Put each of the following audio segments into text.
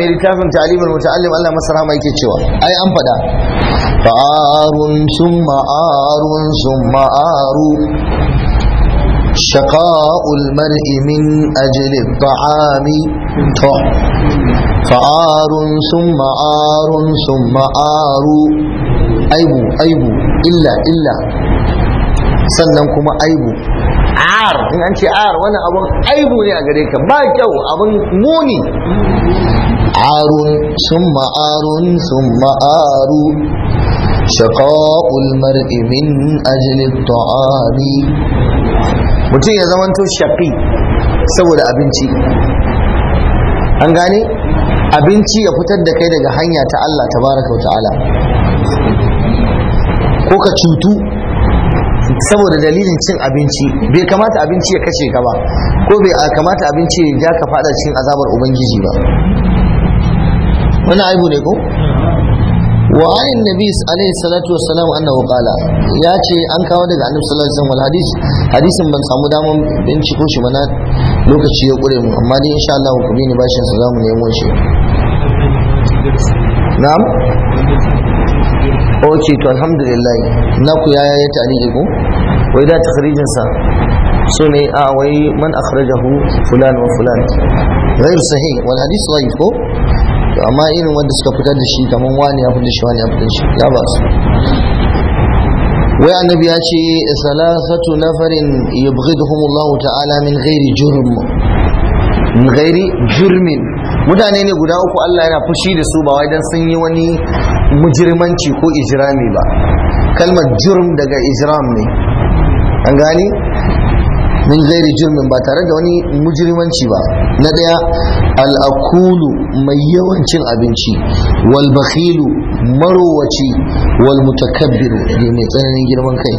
mai littafin ta'limul muta'allim Allah masa rahama yake cewa ai an fada fa'arun summa arun summa aru شقاء المرء من أجل الطعام تو فعار ثم عار ثم عار أيبو أيبو إلا إلا sannan kuma aibu ar in an ce ar wani abun aibu ne a gare ka ba kyau abun muni arun summa arun summa aru shaqa'ul mar'i min ajli at-ta'ami mutum ya zamanto shafi saboda abinci an gane abinci ya fitar da kai daga hanya ta Allah tabaraka wa ta'ala ko ka cutu saboda dalilin cin abinci bai kamata abinci ya kashe ka ba ko bai kamata abinci ya ja ka fada cikin azabar ubangiji ba wani aibu ne ko wa ayin nabi alaihi salatu wassalam annahu qala ya ce an kawo daga annabi sallallahu alaihi wasallam hadis hadisin ban samu daman binciko shi mana lokaci ya kure mu amma dai insha Allah ku bi ni bashin sa zamu nemo shi na'am okay to alhamdulillah na ku yaya ya ta'liqi ko wai da takhrijin sa so ne a wai man akhrajahu fulan wa fulan غير صحيح والحديث ضعيف ko amma irin wanda suka fitar da shi kamar wani ya fitar da shi wani ya fitar da shi ya ba su wai annabi ya ce salasatu nafarin yubghiduhum Allah ta'ala min ghairi jurm min ghairi jurmin mutane ne guda uku Allah yana fushi da su ba wai dan sun yi wani mujirmanci ko ijrami ba kalmar jurm daga ijram ne an gani min gairi jirmin ba tare da wani mujrimanci ba na daya al'akulu mai yawan cin abinci wal bakhilu marowaci wal mutakabbiru da mai tsananin girman kai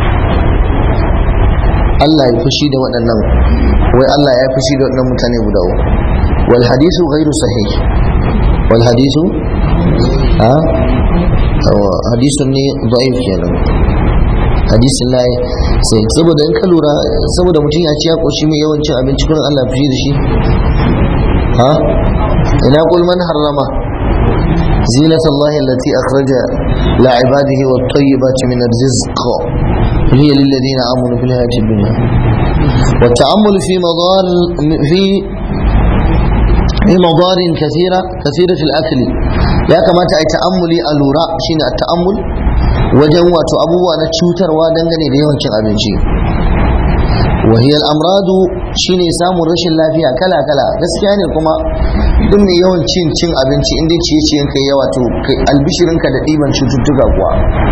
Allah ya fushi da waɗannan wai Allah ya fushi da waɗannan mutane guda uku wal hadisu ghairu sahih wal hadisu ha hadisun ne da'if kenan hadisin layi sai saboda in ka lura saboda mutum ya ci ya koshi mai yawan cin abinci kullum Allah fi da shi ha ina qul man harrama zinat Allah allati akhraja la ibadihi wat tayyibati min ar-rizq hiya lil ladina amanu fil hayati dunya wa ta'ammul fi madar fi في مضار كثيرة كثيرة الأكل يا كما تأملي الوراء شين التأمل wajen wato abubuwa na cutarwa dangane da yawan cin abinci wahiyar amradu shine samun rashin lafiya kala kala gaskiya ne kuma duk mai yawan cin cin abinci inda ciye ciyen kai yawa to albishirinka da ɗiban cututtuka kuwa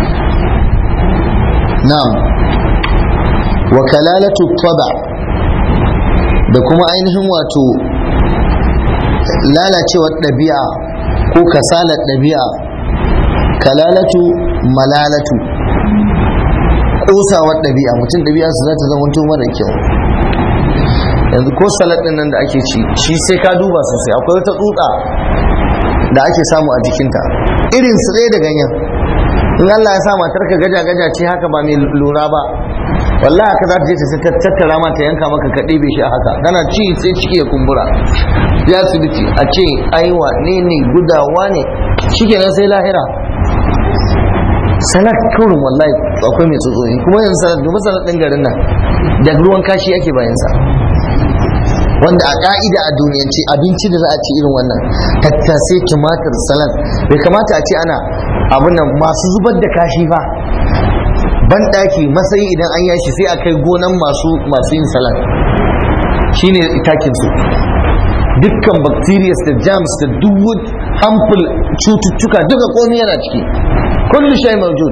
na'am wa kalalatu taba da kuma ainihin wato lalacewar ɗabi'a ko kasalar ɗabi'a kalalatu malalatu kosawar ɗabi'a mutum ɗabi'a su za ta zama mara kyau yanzu ko salad ɗin nan da ake ci shi sai ka duba sosai akwai wata tsutsa da ake samu a jikinta irin su ɗaya da ganyen in Allah ya sa matar ka gaja gaja ce haka ba mai lura ba wallahi haka za ta je ta tattara ma ta yanka maka ka ɗebe shi a haka tana ci sai ciki ya kumbura ya asibiti a ce aiwa ne ne gudawa ne shikenan sai lahira salat kurin wallahi akwai mai tsotsoni kuma yanzu salat dubu salat ɗin garin nan da ruwan kashi ake bayan sa wanda a ka'ida a duniyance abinci da za a ci irin wannan tattasai tumatir salat bai kamata a ce ana abin nan masu zubar da kashi ba ban ɗaki masayi idan an yashi sai a kai gonan masu masu yin salat shine takin su dukkan bacteria da germs da duk harmful cututtuka duka komai yana ciki kullu shay mawjud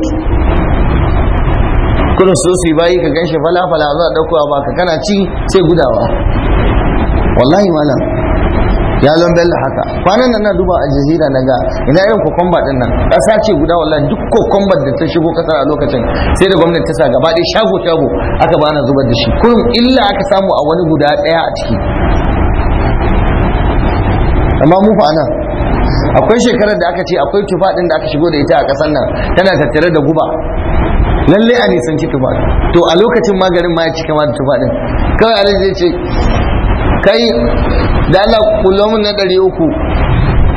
kullum su su bayi ka ganshi fala fala za a dauko ba ka kana ci sai gudawa wallahi malam ya zan bella haka kwanan nan na duba a jazira na ga ina irin kokomba din nan ƙasa ce guda wallahi duk kokombar da ta shigo ƙasar a lokacin sai da gwamnati ta sa gaba ɗaya shago shago aka bana zubar da shi kullum illa aka samu a wani guda ɗaya a ciki amma mu fa anan akwai shekarar da aka ce akwai tufa din da aka shigo da ita a ƙasar nan tana tattare da guba lalle a nisanci tufa to a lokacin maganin ma ya cika ma da tufa din kawai alai zai ce kai da Allah kullum mun na ɗari uku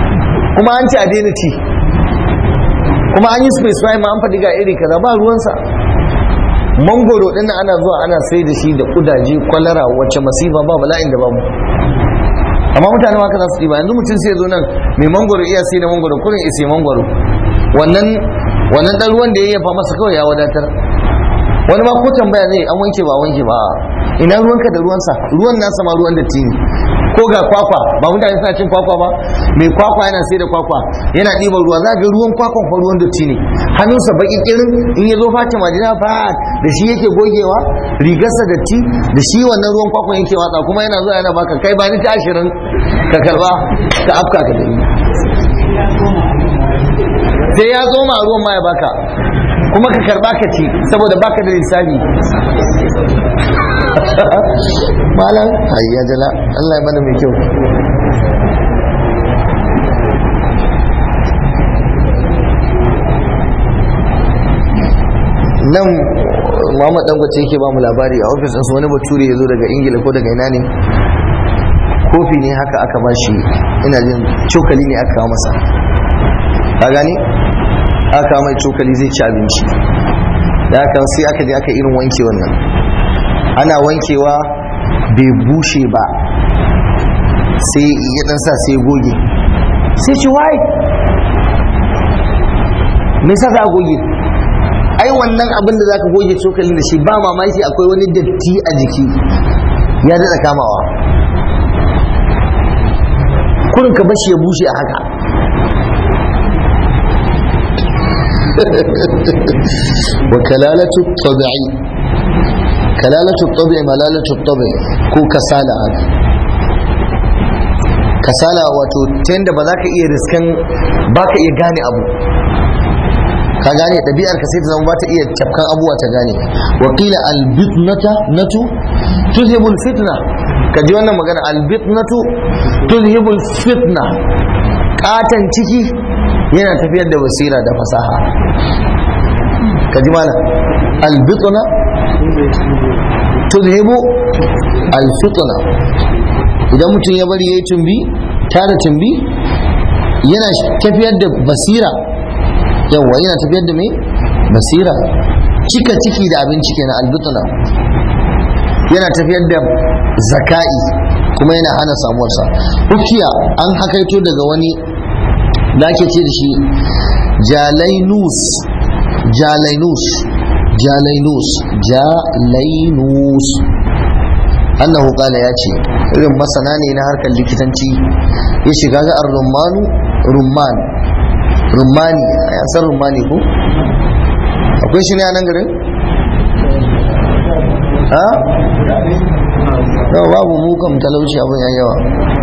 kuma an ce a daina ci kuma an yi specify ma an faɗi ga iri kaza ba ruwansa mangoro ɗin ana zuwa ana sai da shi da kudaje kwalara wacce masifa ba bala'in da babu amma mutane ma za su ɗiba yanzu mutum sai zo nan mai mangoro iya sai da mangoro kurin ya sai mangoro wannan wannan ɗan ruwan da ya yafa masa kawai ya wadatar wani ma ko tambaya zai an wanke ba wanke ba ina ruwanka da ruwansa ruwan nasa ma ruwan datti ne ko ga kwakwa ba mutane suna cin kwakwa ba mai kwakwa yana sai da kwakwa yana ɗiban ruwa za ga ruwan kwakwan fa ruwan datti ne hannunsa baki kirin in ya zo face majina ba da shi yake gogewa rigarsa datti da shi wannan ruwan kwakwan yake watsa kuma yana zuwa yana baka kai ba ni ta ashirin ka karba ka afka ka dani sai ya zo ma ruwan ma ya baka kuma ka karba ka ci saboda baka da lissafi malam hayya jala Allah ya bada mai kyau nan Muhammad Dangote yake ba mu labari a ofis ɗinsu wani bature ya zo daga Ingila ko daga ina ne kofi ne haka aka ba shi ina jin cokali ne aka kawo masa ka gani aka mai cokali zai ci abinci da haka sai aka je aka irin wanke wannan ana wankewa bai bushe ba sai ya dan sa sai goge sai ci wai me yasa za a goge ai wannan abin da zaka goge cokalin da shi ba mamaki akwai wani datti a jiki ya daɗa kamawa kurin ka bashi ya bushe a haka wa kalalatu tabi'i kalalatu tabi'i malalatu tabi'i ko kasala haka kasala wato ta yadda ba za ka iya riskan ba ka iya gane abu ka gane ɗabi'ar ka sai ta zama ba ta iya cafkan abuwa ta gane wakila albitnata natu tuzhibul fitna ka ji wannan magana albitnatu tuzhibul fitna katan ciki yana tafiyar da basira da fasaha ka ji mana albitna tuzhibu alfitna idan mutum ya bari yayi tumbi tara tumbi yana tafiyar da basira yawa yana tafiyar da mai basira cika ciki da abinci kenan albitna yana tafiyar da zaka'i kuma yana hana samuwarsa ukiya an hakaito daga wani da ake ce da shi jalainus jalainus jalainus jalainus annahu qala ya ce irin masana ne na harkar likitanci ya shiga ga ar-rummanu rumman rummani ya san rummani ko akwai shi ne a nan garin ha yau babu mukan talauci abin ya yawa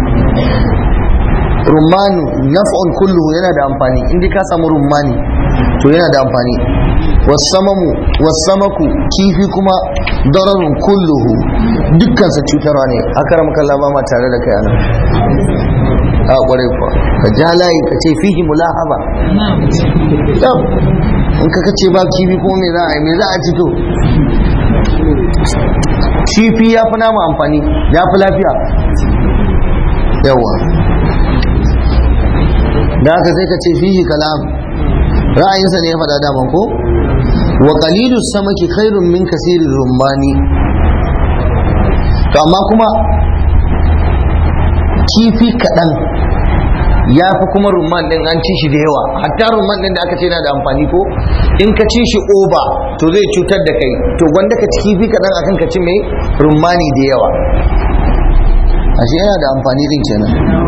rummanu naf'un kulluhu yana da amfani inda ka samu rummani to yana da amfani wasamamu wasamaku kifi kuma dararun kulluhu dukkansa cutarwa ne haka ramkalla ba ma tare da kai anan a kwarai kuwa ka ja layi ka ce fihi mulahaba in ka kace ba kifi kuma me za a yi me za a ci to kifi ya fi nama amfani ya fi lafiya yawa da haka sai ka ce fihi kalam ra'ayinsa ne ya faɗa daman ko wa qalilu samaki khairun min kasirin rummani to amma kuma kifi kaɗan ya fi kuma rumman din an ci shi da yawa hatta rumman din da aka ce yana da amfani ko in ka ci shi oba to zai cutar da kai to gwanda ka ci kifi kaɗan akan ka ci mai rummani da yawa ashe yana da amfani din kenan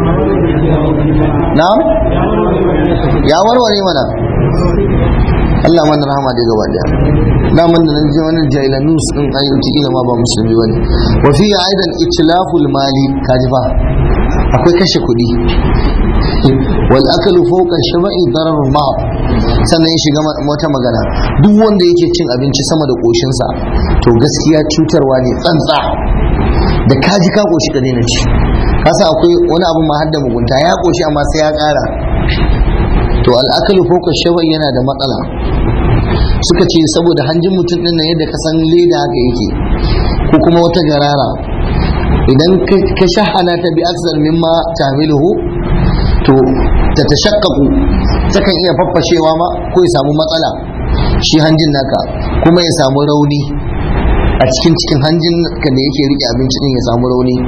na'am ya warware mana Allah mana rahama da gaba daya daman da nan je wannan jailanus din ayyuki kila ma ba musulmi bane wa fi aidan itlaful mali kaji fa akwai kashe kuɗi wal akalu fawqa shaba'i darar ma sannan ya shiga wata magana duk wanda yake cin abinci sama da koshinsa to gaskiya cutarwa ne tsantsa da kaji ka koshi ka daina ci kasa akwai wani abu ma har da mugunta ya koshi amma sai ya ƙara to al'akalu fawqa shaba'i yana da matsala suka ce saboda hanjin mutum din nan yadda ka san leda haka yake ko kuma wata garara idan ka shahana ta bi aksar mimma tamiluhu to ta tashaqqaqu takan iya faffashewa ma ko ya samu matsala shi hanjin naka kuma ya samu rauni a cikin cikin hanjin ka da yake rike abinci din ya samu rauni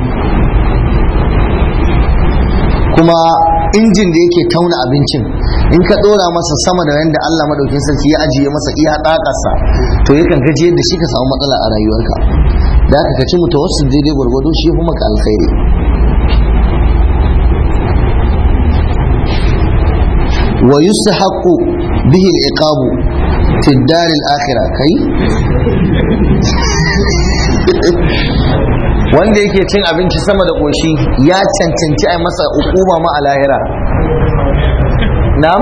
kuma injin da yake tauna abincin in ka dora masa sama da yadda Allah madaukin sarki ya ajiye masa iya dakarsa to yakan gaji yadda shi ka samu matsala a rayuwarka da aka kaci mutawassil daidai gwargwado shi kuma ka alkhairi wa yustahaqqu bihi al-iqabu fi ad-dar al-akhirah kai wanda yake cin abinci sama da ƙoshi ya cancanci a masa hukuma ma a lahira na'am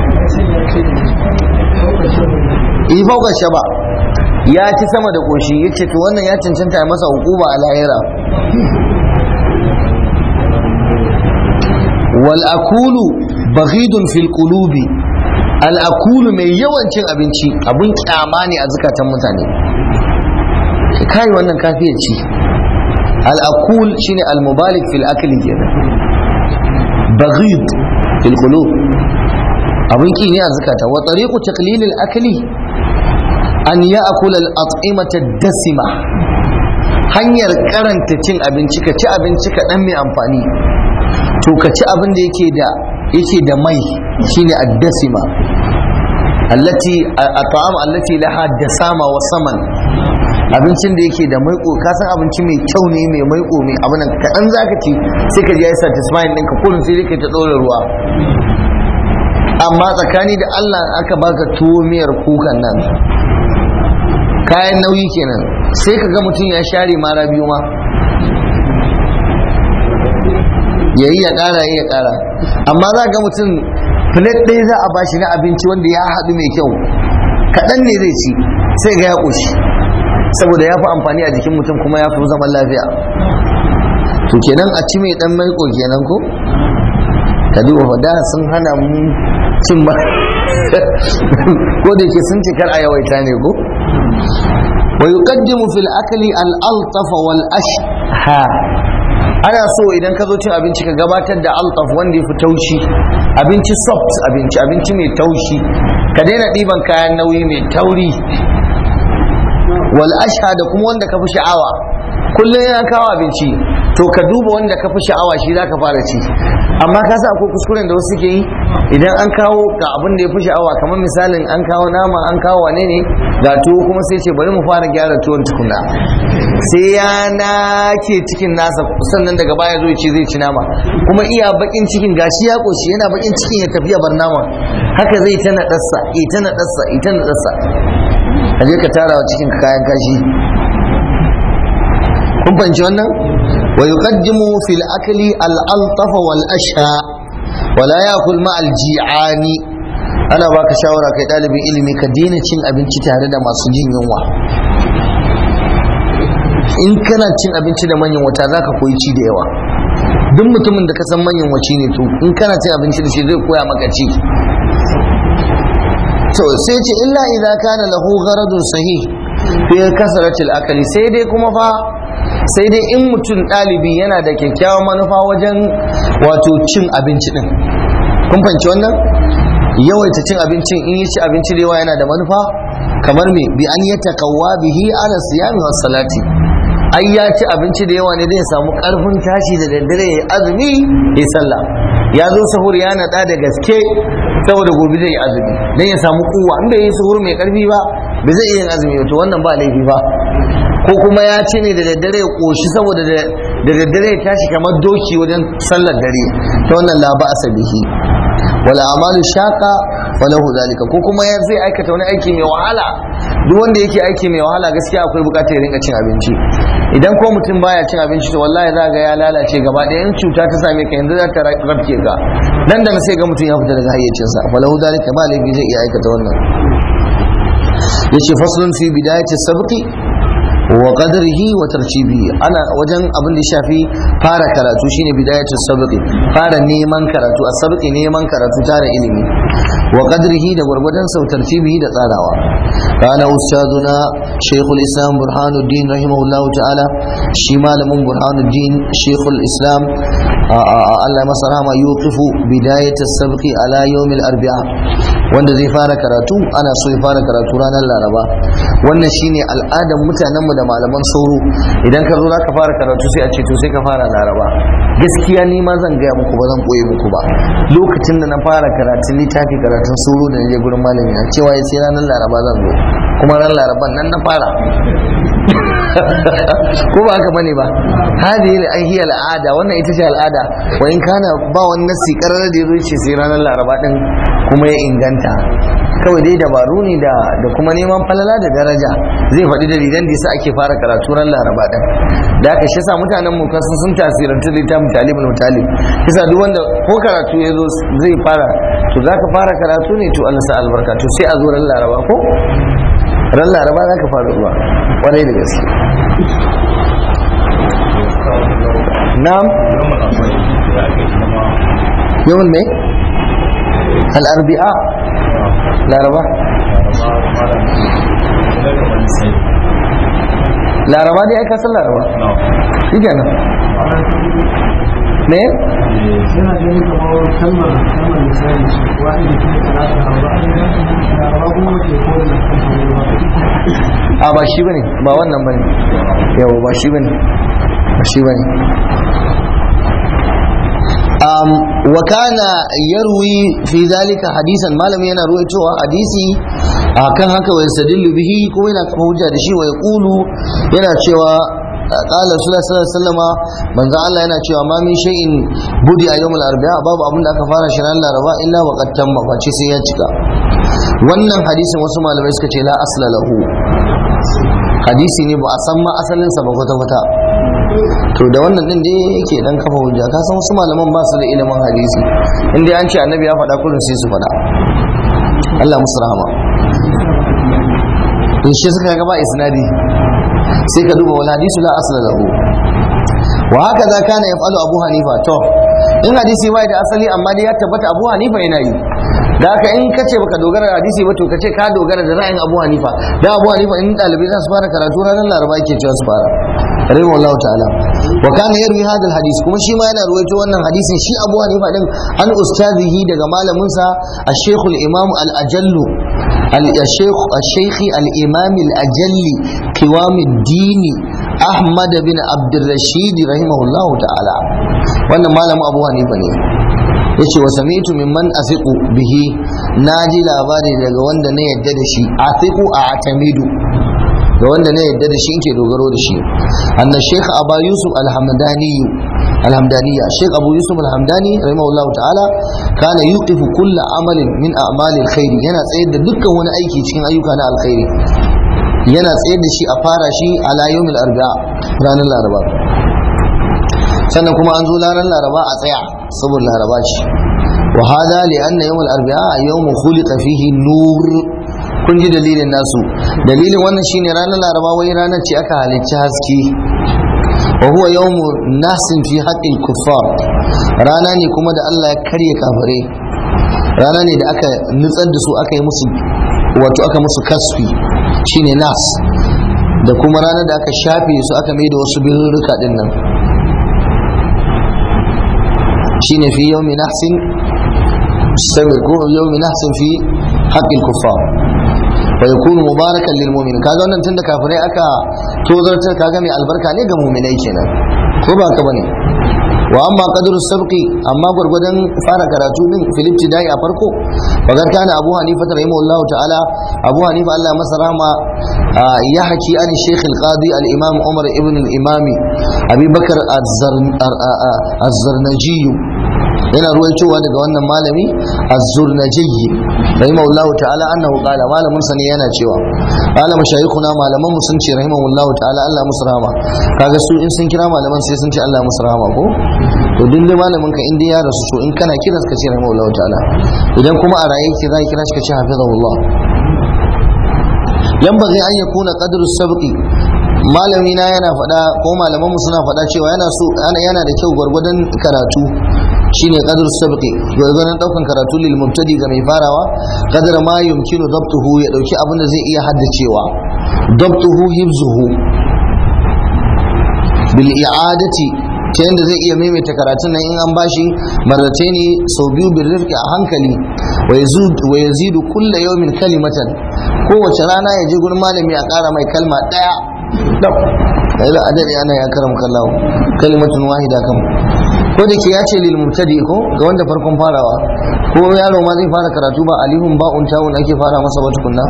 ifauka shaba ya ci sama da ƙoshi ya ce to wannan ya cancanta a masa hukuma a lahira wal akulu baghidun fil qulubi al akulu mai yawan cin abinci abun kyama ne a zukatan mutane kai wannan kafiyar ci الأكول شيني المبالغ في الأكل كده بغيض في القلوب أبن كي نيا زكاة وطريق تقليل الأكل أن يأكل الأطعمة الدسمة hanyar karanta cin abinci ka ci abinci ka dan mai amfani to ka ci abin da yake da yake da mai shine addasima allati at'am allati laha dasama wa saman abincin da yake da maiko ka san abinci mai kyau ne mai maiko mai abin nan kaɗan za ka ci sai ka ji ya satisfying ɗinka kullum sai ka ta ɗora ruwa amma tsakani da Allah aka baka tuwo miyar kukan nan kayan nauyi kenan sai ka ga mutum ya share mara biyu ma ya yi ya ƙara ya ƙara amma za ga mutum plate ɗaya za a bashi na abinci wanda ya haɗu mai kyau kaɗan ne zai ci sai ga ya ƙoshi saboda ya fi amfani a jikin mutum kuma ya fi zaman lafiya to kenan a ci mai dan maiko kenan ko ka duba da sun hana mu cin ba ko da ke sun cikar a yawaita ne ko wa yuqaddimu fil akli al altaf wal ashha ana so idan ka zo cin abinci ka gabatar da altaf wanda ya fi taushi abinci soft abinci abinci mai taushi ka daina ɗiban kayan nauyi mai tauri wal ashha da kuma wanda ka fi sha'awa kullum ya kawo abinci to ka duba wanda ka fi sha'awa shi za ka fara ci amma ka sa akwai kuskuren da wasu ke yi idan an kawo ga abin da ya fi sha'awa kamar misalin an kawo nama an kawo wane ne ga tuwo kuma sai ce bari mu fara gyara tuwon tukuna sai ya nake cikin nasa sannan daga baya zo ci zai ci nama kuma iya bakin cikin gashi ya koshi yana bakin cikin ya tafiya bar nama haka zai ta naɗarsa ita naɗarsa ita naɗarsa a je ka tara wa cikin kayan kashi kun fahimci wannan wa yuqaddimu fil akli al altaf wal asha wa la yakul ma al ji'ani ana baka shawara kai dalibin ilimi ka daina cin abinci tare da masu jin yunwa in kana cin abinci da manyan wata zaka koyi ci da yawa duk mutumin da ka san manyan waci ne to in kana cin abinci da shi zai koya maka ci to sai ce illa idza kana lahu gharadun sahih fi kasratil akali sai dai kuma fa sai dai in mutum ɗalibi yana da kyakkyawan manufa wajen wato cin abinci din kun fahimci wannan yawaita cin abincin in yi ci abinci da yawa yana da manufa kamar me bi an yatakawwa bihi ala siyami was salati ai ya ci abinci da yawa ne zai samu karfin tashi da daddare ya azumi ya sallah ya zo sahur ya naɗa da gaske saboda gobe zai yi azumi dan ya samu kuwa in bai yi sahur mai karfi ba bai zai iya yin azumi to wannan ba laifi ba ko kuma ya ce ne da daddare ya koshi saboda da daddare ya tashi kamar doki wajen sallar dare ta wannan la ba bihi wala amalu shaqa falahu zalika ko kuma ya zai aikata wani aiki mai wahala duk wanda yake aiki mai wahala gaskiya akwai bukatar ya rinka cin abinci idan ko mutum baya cin abinci to wallahi za ga ya lalace gaba ɗaya in cuta ta same ka yanzu za ta rafke ka nan da sai ga mutum ya fita daga hayyacinsa falahu zalika ba laifi zai iya aikata wannan yace faslun fi bidayati sabqi wa qadrihi wa tartibihi ana wajen abin da shafi fara karatu shine bidayatu sabqi fara neman karatu a sabqi neman karatu tare ilimi wa qadrihi da gwargwadon sau tartibihi da tsarawa kana ustaduna shaykhul islam burhanuddin rahimahullah ta'ala shi malamin burhanuddin shaykhul islam Allah masa rahama yuqifu bidayat as-sabqi ala yawm al-arba'a wanda zai fara karatu ana so ya fara karatu ranar laraba wannan shine al'adar mutanen mu da malaman sauro idan ka zo za ka fara karatu sai a ce to sai ka fara laraba gaskiya ni ma zan gaya muku ba zan koye muku ba lokacin da na fara karatun littafi karatun sauro da je gurin malami na cewa ya sai ranar laraba zan zo kuma ran laraban nan na fara ko ba haka bane ba hadi ai hiya al'ada wannan ita ce al'ada wa in kana ba wani nasi karar da yazo ce sai ranar laraba din kuma ya inganta kawai dai dabaru ne da da kuma neman falala da daraja zai faɗi dalilan da yasa ake fara karatu ran laraba din da aka shi sa mutanen mu kan sun tasirantu da tamu talibul mutalib kisa duk wanda ko karatu ya zo zai fara to zaka fara karatu ne to Allah sa albarka to sai a zo ran laraba ko ran laraba za ka fara zuwa kwarai da gaske na'am yawan mai al'arbi'a laraba laraba dai aika san laraba shi kenan me yana ganin kamar kalmar kalmar misali wa'ida ke talata wa'ida laraba kuma ke kowane a ba shi bane ba wannan bane yawa ba shi bane ba shi bane um, wa kana yarwi fi zalika hadisan malami yana ruwaitowa hadisi akan haka wa yastadillu bihi ko yana kuma hujja da shi wa yaqulu yana cewa قال رسول الله صلى الله عليه وسلم من ذا الله yana cewa ma min shay'in budi a yawmul arba'a babu abin da aka fara shi ran laraba illa wa qad tamma ba ce sai ya cika wannan hadisin wasu malamai suka ce la asla lahu hadisi ne ba a san ma asalin sa ba kwata kwata to da wannan din dai yake dan kafa hujja ka san wasu malaman ba su da ilimin hadisi in dai an ce annabi ya faɗa kullum sai su faɗa Allah musu rahama in shi suka ga ba isnadi sai ka duba wal hadisu la asla lahu wa haka za kana yaf'alu abu hanifa to in hadisi bai da asali amma dai ya tabbata abu hanifa yana yi da haka in kace baka dogara da hadisi ba to kace ka dogara da ra'ayin abu hanifa da abu hanifa in dalibai za su fara karatu ranar laraba yake cewa su fara rahimu Allah ta'ala wa kana yarwi hadha hadis kuma shi ma yana ruwaito wannan hadisin shi abu hanifa din an ustazihi daga malamin sa al-shaykh al-imam al-ajallu الشيخ الشيخ الإمام الأجل قوام الدين أحمد بن عبد الرشيد رحمه الله تعالى وأن مالم أبو حنيفة yace wa sami'tu mimman asiqu bihi naji labari daga wanda na yadda da shi asiqu a atamidu da wanda na yadda da shi ke dogaro da shi anna sheikh aba yusuf alhamdani alhamdaniya sheikh abu yusuf alhamdani rahimahullah ta'ala kana yuqifu kulla amalin min a'malil khairi yana tsayar da dukkan wani aiki cikin ayyuka na alkhairi yana tsayar da shi a fara shi ala yawmil arba'a ranar laraba sannan kuma an zo ranar laraba a tsaya saboda laraba ce wa hada li anna yawmul arba'a yawmun khuliqa fihi nur kun ji dalilin nasu dalilin wannan shine ranar laraba wai ranar ce aka halicci haske wa huwa yawmu nasin fi haqqil kuffar rana ne kuma da Allah ya karye kafare rana ne da aka nutsar da su aka yi musu wato aka musu kasfi shine nas da kuma ranar da aka shafe su aka mai da wasu birrika din nan shine fi yawmi nahsin sabir ko yawmi nahsin fi haqqil kuffar wa yakunu mubarakan lil mu'minin kaga wannan tunda kafirai aka tozartar kaga mai albarka ne ga mu'minai kenan ko ba ka bane wa amma qadru sabqi amma gurgudan fara karatu din fil ibtidai a farko bagar kana abu hanifa rahimahullahu ta'ala abu hanifa Allah masa rahma ya haki an shaykh al-qadi al-imam umar ibn al-imam abi bakr az-zarnaji yana ruwaitowa daga wannan malami az-zurnajiyyi rahimahullahu ta'ala annahu qala malamin sa ne yana cewa qala mashayikhuna malaman mu sun ce rahimahullahu ta'ala Allah musu rahama kaga su in sun kira malaman sai sun ce Allah musu rahama ko to duk da malamin ka in dai ya rasu to in kana kiran ka ce rahimahullahu ta'ala idan kuma a raye ki zai kira shi ka ce hafizahullah yanbaghi an yakuna qadru sabqi malami na yana faɗa ko malaman mu suna faɗa cewa yana so yana da kyau gwargwadon karatu shine qadr sabqi gwargwadon daukan karatu lil mubtadi ga mai farawa qadar ma yumkinu dabtuhu ya dauki abin da zai iya haddacewa dabtuhu hifzuhu bil i'adati ta yadda zai iya maimaita karatun nan in an bashi marrace ne sau biyu bin rifki a hankali wa yazidu kulla yawmin kalimatan kowace rana ya je gurin malami a ƙara mai kalma ɗaya dab da adadi ana ya karam kallahu kalimatun wahida kam ko da ke ya ce lil mubtadi ko ga wanda farkon farawa ko yaro ma zai fara karatu ba alihun ba'un tawun ake fara masa ba tukunna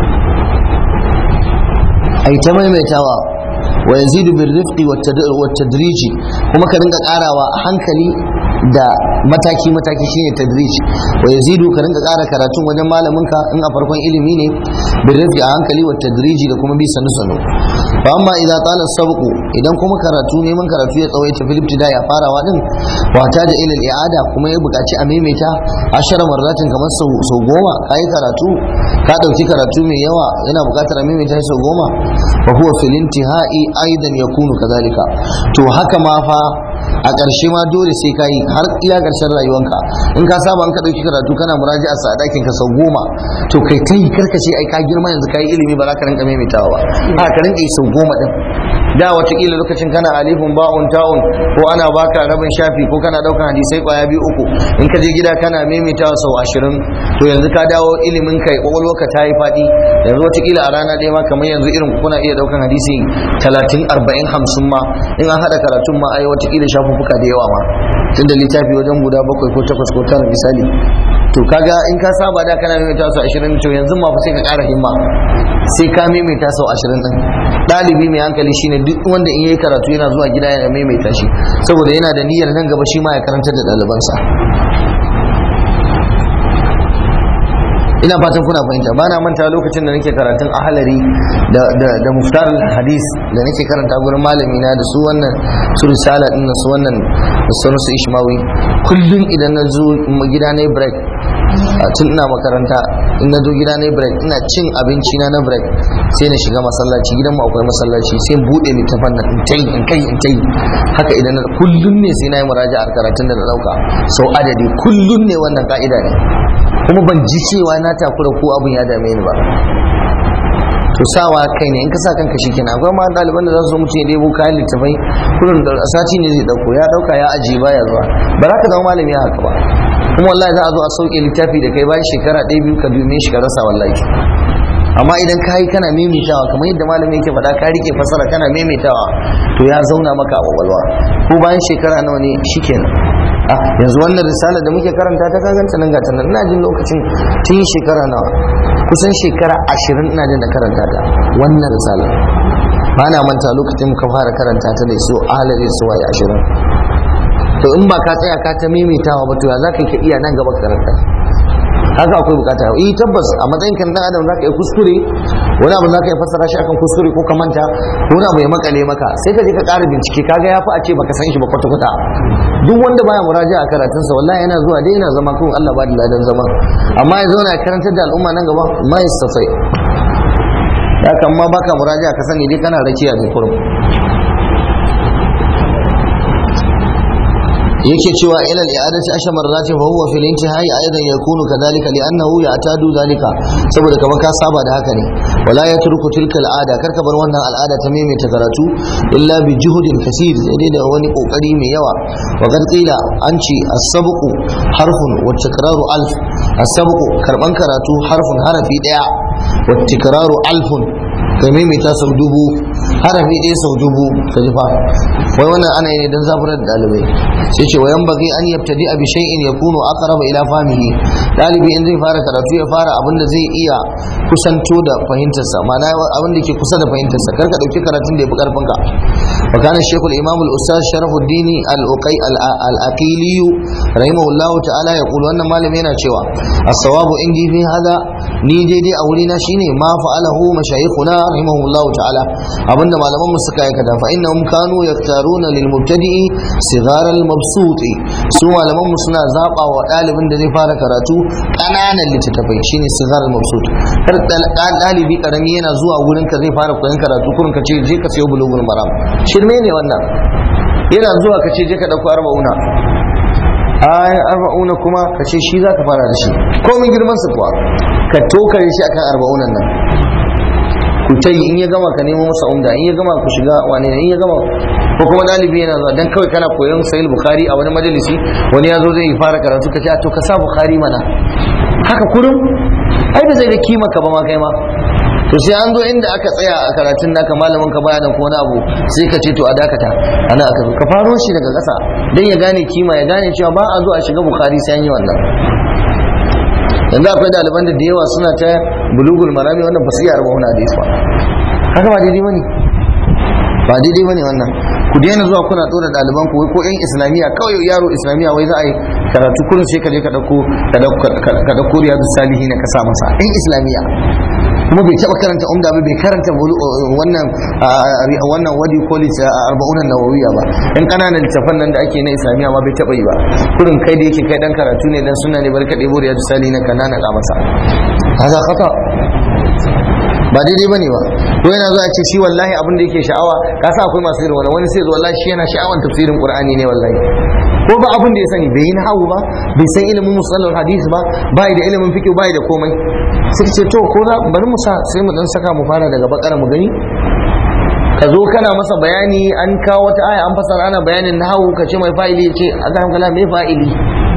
ai ta maimaitawa wa yazidu bir rifqi wat tadriji kuma ka dinga karawa a hankali da mataki mataki shine tadrij wa yazidu ka dinga kara karatun wajen malamin ka in a farkon ilimi ne bir rifqi a hankali wat tadriji da kuma bi sanu sanu fa amma idza tala sabqu idan kuma karatu neman karatu ya tsawaita fil ibtida ya farawa din wa ta da ila i'ada kuma ya buƙaci a maimaita ashara marratin kamar sau goma kai karatu ka dauki karatu mai yawa yana buƙatar a maimaita sau goma fa huwa fil intihai aidan yakunu kadhalika to haka ma fa a ƙarshe ma dole sai ka yi har iya ƙarshen rayuwanka in ka saba in ka ɗauki karatu kana muraji a sadakin ka sau goma to kai ta yi karkace ai ka girma yanzu ka yi ilimi ba za ka rinka maimaitawa ba a ka rinka yi sau goma din da watakila lokacin kana alifun ba'un ta'un ko ana baka rabin shafi ko kana daukan hadisai kwaya biyu uku in ka je gida kana maimaitawa sau ashirin to yanzu ka dawo ilimin kai kwakwalwarka ta yi faɗi yanzu watakila a rana ɗaya ma kamar yanzu irin kuna iya daukan hadisi talatin arba'in hamsin ma in an haɗa karatun ma ai watakila shafuffuka da yawa ma tun da littafi wajen guda bakwai ko takwas ko tara misali to kaga in ka saba da kana maimaita sau ashirin to yanzu ma fa sai ka ƙara himma sai ka maimaita sau ashirin ɗin ɗalibi mai hankali shine duk wanda in yayi karatu yana zuwa gida yana maimaita shi saboda yana da niyyar nan gaba shi ma ya karantar da ɗalibansa ina fatan kuna fahimta ba na manta lokacin da nake karatun ahalari da da da muftar hadis da nake karanta gurin malami na da su wannan su risala din su wannan da sauran su ishmawi kullum idan na zo gida na break tun ina makaranta in na zo gida na break ina cin abinci na na break sai na shiga masallaci gidan mu akwai masallaci sai bude littafan nan in tai in kai in tai haka idan kullum ne sai na yi muraja'ar karatun da na dauka sau adadi kullum ne wannan ka'ida ne kuma ban ji cewa na takura ko abin ya dame ni ba to sawa kai ne in ka sa kanka shi kenan akwai ma ɗaliban da za su zo mutum ya debo kayan littafai kullum da sati ne zai dauko ya dauka ya ajiye baya zuwa ba za ka zama malami haka ba kuma wallahi za a zo a sauke littafi da kai bayan shekara ɗaya biyu ka dume shi ka rasa wallahi amma idan ka yi kana maimaitawa kamar yadda malami yake faɗa ka rike fasara kana maimaitawa to ya zauna maka a kwakwalwa ko bayan shekara nawa ne shikenan a yanzu wannan risala da muke karanta ta kaganta nan gata nan ina jin lokacin tun shekara nawa kusan shekara ashirin ina jin da karanta ta wannan risala ba na manta lokacin muka fara karanta ta da su ahalari su waye ashirin to in ba ka tsaya ka ta maimaitawa ba to ya za ka yi ka iya nan gaba karanta haka akwai bukata eh tabbas a matsayin kan dan adam zaka yi kuskure wani abu zaka yi fassara shi akan kuskure ko ka manta ko wani abu ya makale maka sai ka je ka ƙara bincike kaga yafi a ce baka san shi ba kwata kwata duk wanda baya muraja a karatunsa wallahi yana zuwa dai yana zama kun Allah ba da ladan zama amma ya zauna ya karantar da al'umma nan gaba ma yastafai ya kan ma baka muraja ka sani dai kana rakiya ne kurum yake cewa ila al-i'adati asha marrati fa huwa fil intihai aidan yakunu kadhalika li'annahu ya'tadu dhalika saboda kamar ka saba da haka ne wala yatruku tilka al-ada karka bar wannan al'ada ta maimaita karatu illa bi juhudin kaseer sai da wani kokari mai yawa wa kad qila an ce as-sabqu harfun wa tikraru alf as-sabqu karban karatu harfun harafi daya wa tikraru alfun ka maimaita sau dubu harafi ɗaya sau dubu ka ji fa wai wannan ana yi ne don zaburar da ɗalibai sai ce wayan bagi an yabtadi abi shay'in yakunu aqraba ila fahmihi ɗalibi in zai fara karatu ya fara abin da zai iya kusanto da fahimtarsa ma'ana abin da ke kusa da fahimtarsa kar ka ɗauki karatun da ya fi ƙarfin ka wa kana shaykhul imam al-ustaz sharafuddin al-uqay al-aqili rahimahullahu ta'ala ya kula wannan malami yana cewa as-sawabu indi fi hada ni daidai a wurina shine ma fa'alahu mashayikhuna rahimahullahu ta'ala abinda malaman mu suka aikata fa innahum kanu yaktaruna lil mubtadi'i sigar al mabsuti su malaman mu suna zaba wa dalibin da zai fara karatu kananan littattafai shine sigar al mabsut kar dalibi karami yana zuwa wurin ka zai fara koyon karatu kurin ka ce je ka sayo bulugul maram shirme ne wannan yana zuwa ka ce je ka dauko arba'una ayan arba'una kuma ka ce shi za ka fara da shi komin girman su kuwa ka tokare shi akan arba'unan nan ku ta yi in ya gama ka nemo masa umda in ya gama ku shiga wane ne in ya gama ko kuma dalibi yana zuwa dan kawai kana koyon sahih bukhari a wani majalisi wani ya zo zai fara karatu ka ce to ka sa bukhari mana haka kurum ai ba zai ga kima ka ba ma kai ma to sai an zo inda aka tsaya a karatun naka malamin ka bayanan ko wani abu sai ka ce to a dakata ana aka zo ka faro shi daga ƙasa dan ya gane kima ya gane cewa ba a zo a shiga bukhari sai an yi wannan yanzu akwai ɗaliban da da yawa suna ta bulugul marami wannan ba su yi arba wani hadis ba haka ba daidai bane ba daidai bane wannan ku daina zuwa kuna tsora ɗaliban ku ko yan islamiyya kawai yaro islamiyya wai za a yi karatu kurin sai ka je ka dauko ka dauko riyadu salihin ka sa masa yan islamiyya kuma bai taba karanta umda ba bai karanta wannan wannan wadi college a arba'un nawawiya ba in kananan littafan nan da ake na islamiyya ma bai taba yi ba kurin kai da yake kai dan karatu ne dan sunna ne barka ɗebo riyadu salihin ka nana ka masa haza khata ba daidai bane ba ko yana zuwa ce shi wallahi abin da yake sha'awa ka sa akwai masu irin wani sai zo wallahi shi yana sha'awan tafsirin qur'ani ne wallahi ko ba abin da ya sani bai yi nahawu ba bai san ilimin musallal hadisi ba bai da ilimin fiqh bai da komai sai ce to ko za bari mu sa sai mu dan saka mu fara daga bakara mu gani ka zo kana masa bayani an kawo wata aya an fasara ana bayanin nahawu ka ce mai fa'ili ya ce Allah kala mai fa'ili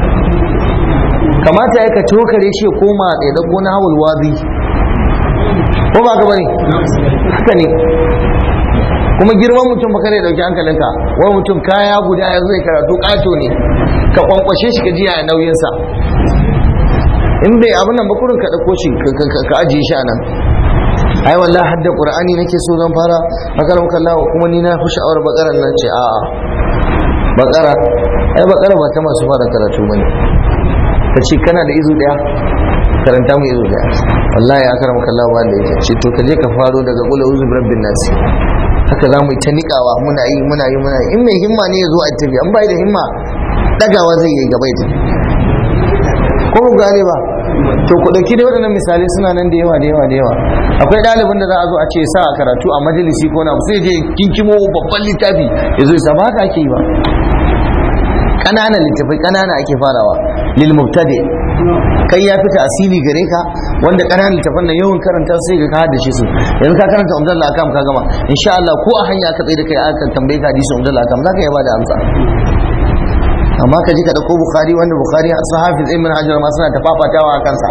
kamata ya ka tokare shi ya koma ya dauko nahawul wadi ko ba ka bane haka ne kuma girman mutum ba kare dauki hankalinka wani mutum kaya guda ya zai karatu kato ne ka kwankwashe shi ka ji a nauyinsa in bai abin nan bakurin ka dauko shi ka ajiye shi a nan ai wallahi hadda qur'ani nake so zan fara bakara muka Allah kuma ni na fi sha'awar bakaran nan ce a'a bakara ai bakara ba ta masu fara karatu bane ka ce kana da izu daya karanta mu izu daya wallahi ya karama kallahu ba da yake ce to ka je ka faro daga qul a'udhu birabbin nas haka za mu yi ta niƙawa muna yi muna yi muna yi in mai himma ne ya zo a tafi an bai da himma dagawa zai yi gaba ita ko mu gane ba to ku dauki da waɗannan misalai suna nan da yawa da yawa da yawa akwai ɗalibin da za a zo a ce sa a karatu a majalisi ko na sai je kinkimo babban littafi ya zo ya ba haka ake yi ba ƙananan littafai ƙanana ake farawa lil mubtadi kai ya fita asiri gare ka wanda ƙananan littafan nan yawan karanta sai ga ka haddace su yanzu ka karanta umdal akam ka gama insha Allah ko a hanya ka tsaye da kai aka tambaye ka hadisi umdal akam zaka iya bada amsa amma ka ji ka dauko bukhari wanda bukhari su hafiz ibn hajar ma suna tafafatawa a kansa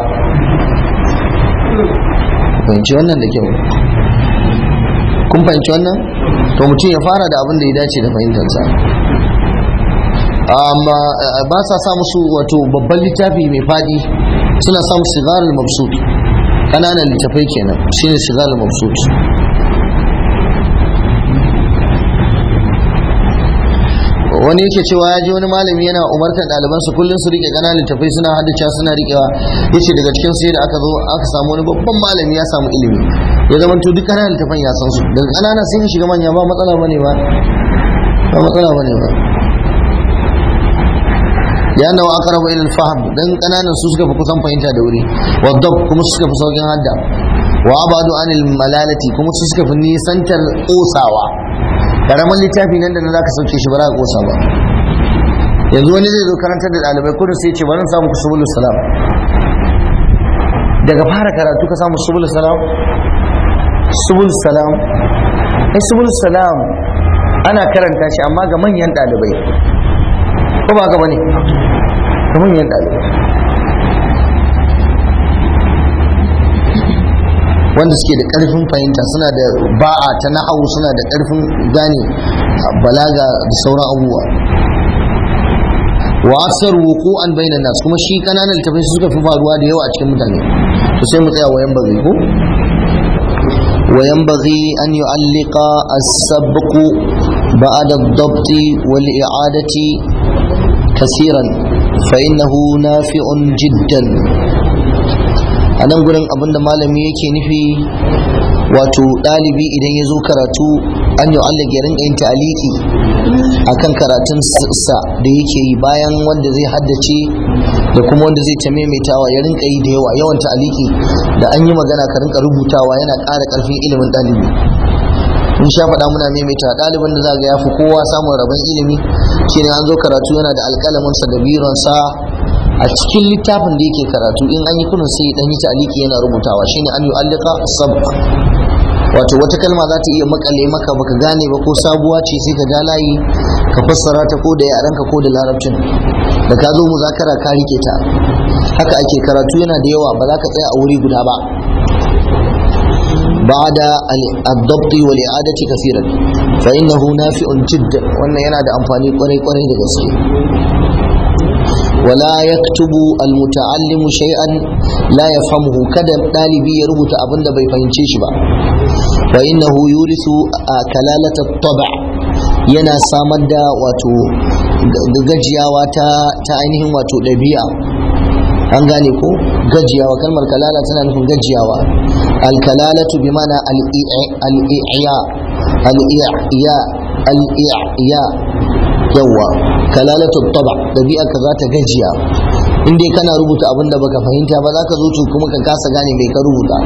fahimci wannan da kyau kun fahimci wannan to mutum ya fara da abin da ya dace da fahimtarsa amma ba sa sa musu wato babban littafi mai fadi suna samu sigarul mabsut kananan littafai kenan shine sigarul mabsut wani yake cewa ya ji wani malami yana umartar ɗalibansu kullum su rike ƙananan littafai suna haddace suna rikewa yace daga cikin sai da aka zo aka samu wani babban malami ya samu ilimi ya zama to duk ƙananan littafan ya san su daga ƙanana sun shiga manya ba matsala bane ba ba matsala bane ba لأنه أقرب إلى الفهم دن قنانا سوسك فكسان فإنتا دوري والضب كما سوسك فسوكين هدا وأبعد عن الملالة كما سوسك فنيسان تلقوساوا karamin littafi nan da na zaka sauke shi ba za ka kosa ba yanzu wani zai zo karantar da ɗalibai kudu sai ce bari samu ku subulus salam daga fara karatu ka samu subulus salam subulus salam ai subulus salam ana karanta shi amma ga manyan ɗalibai ko ba ka bane ga manyan ɗalibai wanda suke da ƙarfin fahimta suna da ba'a ta na'au suna da ƙarfin gane balaga da sauran abubuwa wa aksar wuqu'an bainan nas kuma shi kananan littafai suka fi faruwa da yawa a cikin mutane to sai mu tsaya wayan bazai ko وينبغي أن يعلق السبق بعد الضبط والإعادة كثيرا فإنه نافع جدا a nan gurin abin da malami yake nufi wato ɗalibi idan ya zo karatu an yi Allah ya rinka yin ta'aliki akan karatun sa da yake yi bayan wanda zai haddace da kuma wanda zai ta maimaitawa ya rinka yi da yawa yawan ta'aliki da an yi magana ka rinka rubutawa yana ƙara ƙarfin ilimin ɗalibi in sha faɗa muna maimaita ɗalibin da za ga ya fi kowa samun rabon ilimi shine an zo karatu yana da alƙalaminsa da bironsa a cikin littafin da yake karatu in an yi kunun sai dan yi ta'aliki yana rubutawa shine an yu'allika sabq wato wata kalma za ta iya makale maka baka gane ba ko sabuwa ce sai ka ja layi ka fassara ta ko da yarenka ko da larabcin da ka zo muzakara ka rike ta haka ake karatu yana da yawa ba za ka tsaya a wuri guda ba بعد الضبط والإعادة كثيرا فإنه نافع جدا وأن ينادى أنفاني قري قري لغسكي ولا يكتب المتعلم شيئا لا يفهمه كذا طالبي يربط أبن بي فهمتيش با فإنه يورث كلالة الطبع yana samar da wato gajiyawa ta ainihin wato ɗabi'a an gane ko gajiyawa kalmar kalala tana nufin gajiyawa alkalalatu bi mana al-i'ya al-i'ya al-i'ya yawa kalalatu taba dabi'a ka za ta gajiya in dai kana rubuta abin da baka fahimta ba za ka zo kuma ka kasa gane mai ka rubuta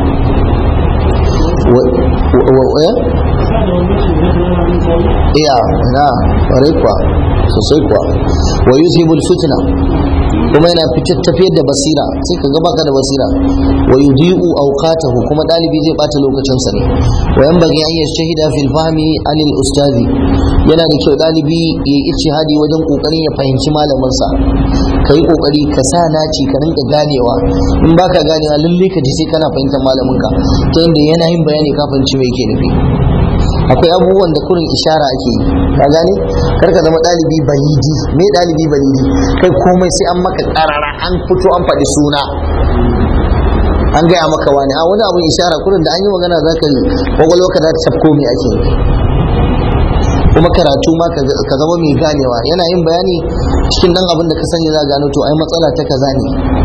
iya na ƙwarai kuwa sosai kuwa wa yuzhibul fitna kuma yana fitar tafiyar da basira sai ka ga baka da basira wa yudhi'u awqatahu kuma dalibi zai bata lokacin sa ne wa yanbaghi an yashhida fil fahmi anil ustazi yana da kyau dalibi ya yi ijtihadi wajen kokarin ya fahimci malamin sa kai kokari ka sa naci ka rinka ganewa in baka ganewa lalle ka ji sai kana fahimtar malamin ka ta yanda yana yin bayani ka fahimci me yake nufi akwai abubuwan da kurin ishara ake yi ka gane kar ka zama ɗalibi balidi me ɗalibi balidi kai komai sai an maka ƙarara an fito an faɗi suna an gaya maka wani a wani abun ishara kurin da an yi magana za ka kwakwalwa ka za ta tafko me ake yi kuma karatu ma ka zama mai ganewa yana yin bayani cikin dan abin da ka sani za gano to ai matsala ta kaza ne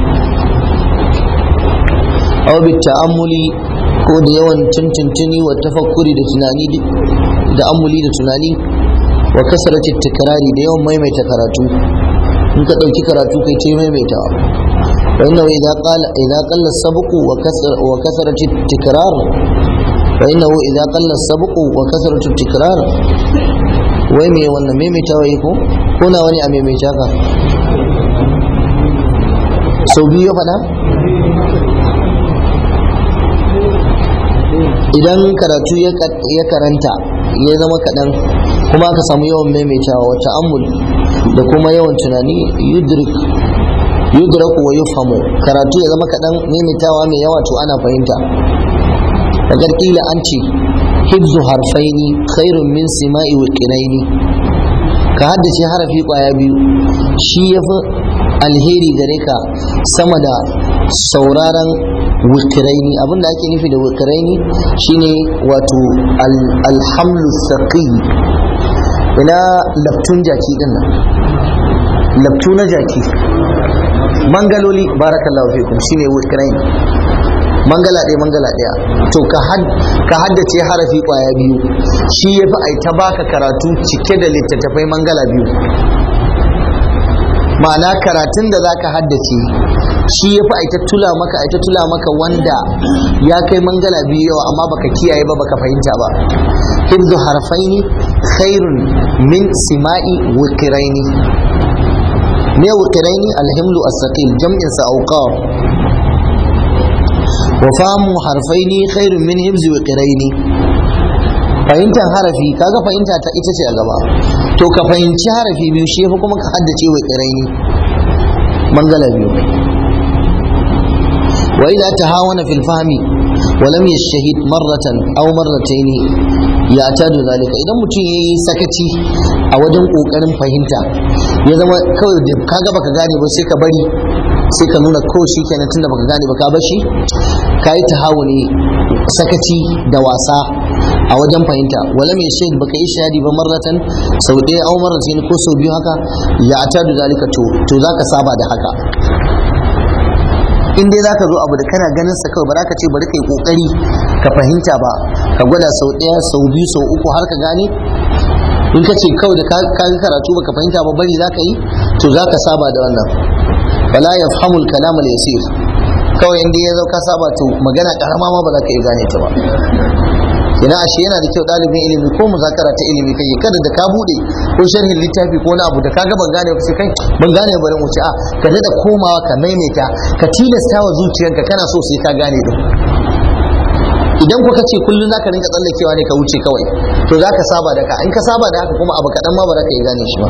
aw bi ta'ammuli ko da yawan tuntuntuni wa tafakkuri da tunani da amuli da tunani wa kasarati tikrari da yawan maimaita karatu in ka dauki karatu kai ce maimaita wa inna idza qala idza qalla sabqu wa kasar wa kasarati tikrar wa inna idza qalla sabqu wa kasarati tikrar wai me wannan maimaita wai ko ko na wani a maimaita ka sau biyu ya faɗa idan karatu ya karanta ya zama kaɗan kuma aka samu yawan maimaitawa wata amul da kuma yawan tunani yudraku wa yufhamu karatu ya zama kaɗan maimaitawa mai yawa to ana fahimta daga kila an ce hibzu harfaini khairun min sima'i wa qiraini ka haddace harafi kwaya biyu shi yafi alheri gare ka sama da sauraron wukiraini abinda ake nufi da wukiraini shine wato alhamlu saqi ina laftun jaki din nan laftu na jaki mangaloli barakallahu fikum shine wukiraini mangala ɗaya mangala ɗaya to ka haddace harafi ƙwaya biyu shi ya fi aita baka karatu cike da littattafai mangala biyu ma'ana karatun da zaka haddace shi ya fi aita tula maka aita tula maka wanda ya kai mangala biyu yawa amma baka kiyaye ba baka fahimta ba hibzu harfaini khairun min sima'i wukiraini me wukiraini alhimlu as-saqil jam'in sa awqaf wa famu harfaini khairun min hibzi wukiraini fahimtar harafi kaga fahimta ta ita ce a gaba to ka fahimci harafi biyu shi yafi kuma ka haddace wa kiraini mangala biyu wa idza tahawana fil fahmi wa lam yashhid marratan aw marratayn ya'tadu zalika idan mutum yayi sakaci a wajen kokarin fahimta ya zama kawai da kaga baka gane ba sai ka bari sai ka nuna ko shi kenan tunda baka gane ba ka bashi kai tahawuni sakaci da wasa a wajen fahimta wala mai shaid baka yi shahadi ba marratan sau ɗaya au marratan ko sau biyu haka ya ta da zalika to to zaka saba da haka in dai zaka zo abu da kana ganin sa kawai ba ka ce bari kai kokari ka fahimta ba ka gwada sau ɗaya sau biyu sau uku har ka gane in ka ce kawai da ka ga karatu baka fahimta ba bari zaka yi to zaka saba da wannan wala yafhamul kalam al yasir kawai inda ya zo ka saba to magana karama ma ba za ka iya gane ta ba ina ashe yana da kyau ɗalibin ilimi ko muzakara ta ilimi kai kada da ka bude ko sharhin littafi ko wani abu da kaga ban gane ba sai kai ban gane bari wuce a ka da komawa ka maimaita ka tilasta wa zuciyarka kana so sai ka gane din idan kuka ce kullum zaka rinka tsallakewa ne ka wuce kawai to zaka saba da ka in ka saba da haka kuma abu kaɗan ma ba za ka yi gane shi ba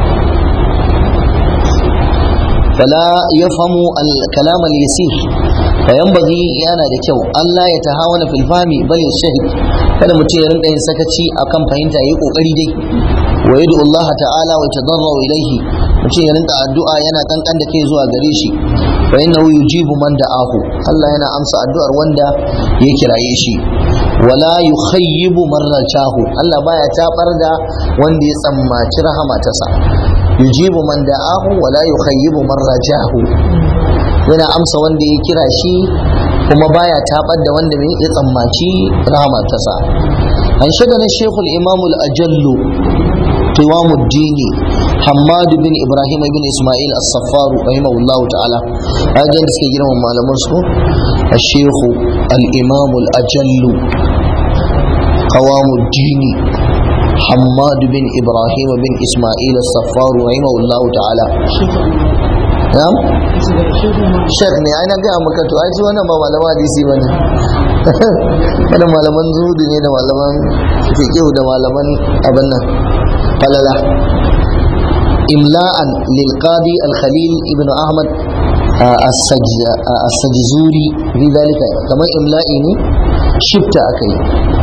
فلا يفهم الكلام اليسير فينبغي yana da kyau Allah ya tahawana fil fahmi bal yashhad kada mutum ya rinka yin sakaci akan fahimta yayi kokari dai wa yadu Allah ta'ala wa tadarru ilayhi mutum ya rinka addu'a yana kankan da kai zuwa gare shi fa innahu yujibu man da'ahu Allah yana amsa addu'ar wanda ya kiraye shi wala yukhayyibu man rajahu Allah baya tabar da wanda ya tsammaci rahama ta sa yujibu man da'ahu wala yukhayyibu man rajahu yana amsa wanda ya kira shi kuma baya tabar da wanda mai ya tsammaci rahama ta sa an shiga na shekul imamul ajallu قوام الدين حماد بن ابراهيم بن اسماعيل الصفار رحمه الله تعالى هذا اللي سكي جرم معلم الشيخ الامام الاجل قوام الدين حماد بن ابراهيم بن اسماعيل الصفار رحمه الله تعالى نعم shek ne ai na gaya maka to ai ji wannan ba malaman hadisi bane wannan malaman zuhudu ne da malaman fiqh da malaman abin nan falala imla'an lil qadi al khalil ibn ahmad as-sajzuri fi dalika kamar imla'i ne shifta akai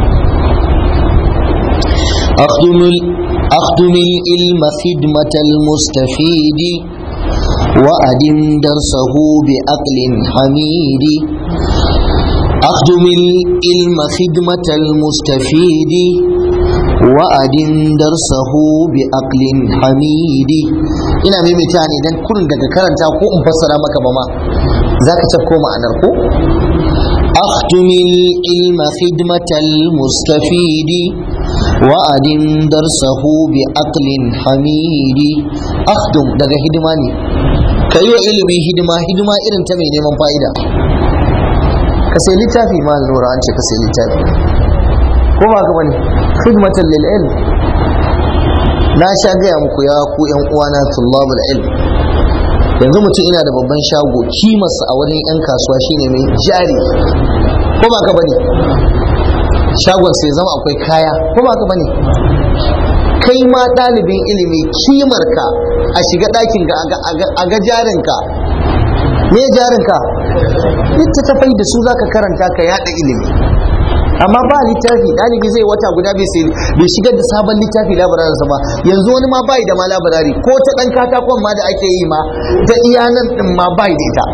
أخدم أخدم العلم خدمة المستفيد وأدم درسه بعقل حميد أخدم العلم خدمة المستفيد وأدم درسه بعقل حميد ina maimaita ne dan kurin daga karanta ko in fassara maka ba ma zaka tafko ma'anar ko أخدم العلم خدمة المستفيد وأدم درسه بعقل حميد أخدم daga hidima ne ka yi wa ilimi hidima hidima irin ta mai neman fa'ida ka sai littafi ma lura an ce ka sai littafi ko ba ka bane khidmatan lil ilm na sha gaya muku ya ku yan uwana tullabul ilm yanzu mutum ina da babban shago kimarsa a wurin yan kasuwa shine mai jari ko ba ka bane shagon sai zama akwai kaya ko ba ka bane kai ma ɗalibin ilimi kimarka a shiga ɗakin ga a ga jarinka me jarinka littattafai da su zaka karanta ka yada ilimi amma ba littafi ɗalibi zai wata guda bai sai bai shigar da sabon littafi labararinsa ba yanzu wani ma bai da ma labarari ko ta ɗan katakon ma da ake yi ma ta iya nan ɗin ma bai da ita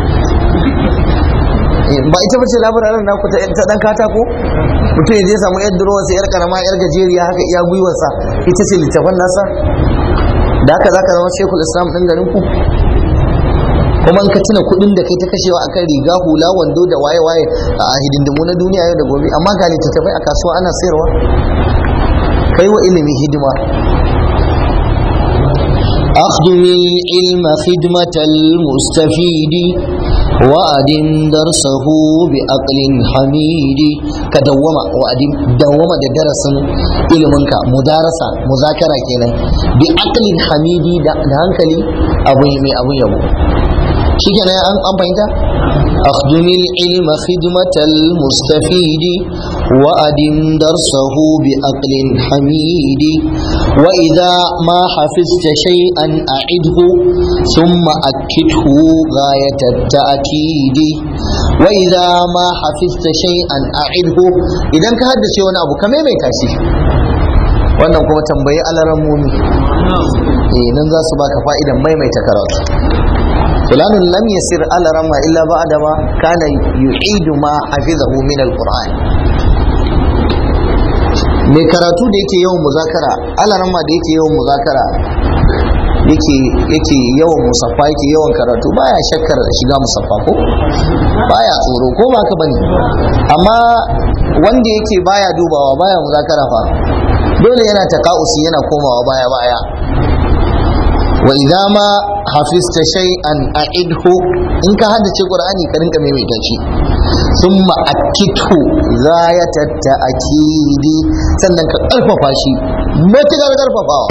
ba ita bace labararin naku ta ɗan katako mutum ya je samu yar durowarsa yar karama yar gajeriya haka iya gwiwarsa ita ce littafan nasa da haka zaka zama shekul islam ɗin garin ku kuma in ka tuna kuɗin da kai ta kashewa akan riga hula wando da waye waye a hidindimu na duniya yau da gobe amma ga littattafai a kasuwa ana sayarwa kai wa ilimi hidima أخدم العلم خدمة المستفيد وأدم درسه بعقل حميد كدوما وأدم دوما درس علمك مدارسة مذاكرة كنا بعقل حميد ده هنكلي أبو يمي أبو يبو shi kenan an an fahimta akhdumi ilma khidmatal mustafidi wa adim darsahu bi aqlin hamidi wa idha ma hafizta shay'an a'idhu thumma akkidhu ghayat at-ta'kidi wa idha ma hafizta shay'an a'idhu idan ka haddace wani abu ka maimaita shi wannan kuma tambayi alaran mumi eh nan za su baka fa'idan maimaita karatu فلان لم يسر على رمى إلا بعد ما كان يعيد ما حفظه من القرآن mai karatu da yake yawan muzakara alarama da yake yawan muzakara yake yake yawan musaffa yake yawan karatu baya shakkar shiga musaffa ko baya tsoro ko ba ka bane amma wanda yake baya dubawa baya muzakara fa dole yana taka'usi yana komawa baya baya wa idza ma hafizta shay'an a'idhu in ka haddace qur'ani ka rinka maimaita shi thumma akithu ghayata ta'kidi sannan ka karfafa shi matukar karfafawa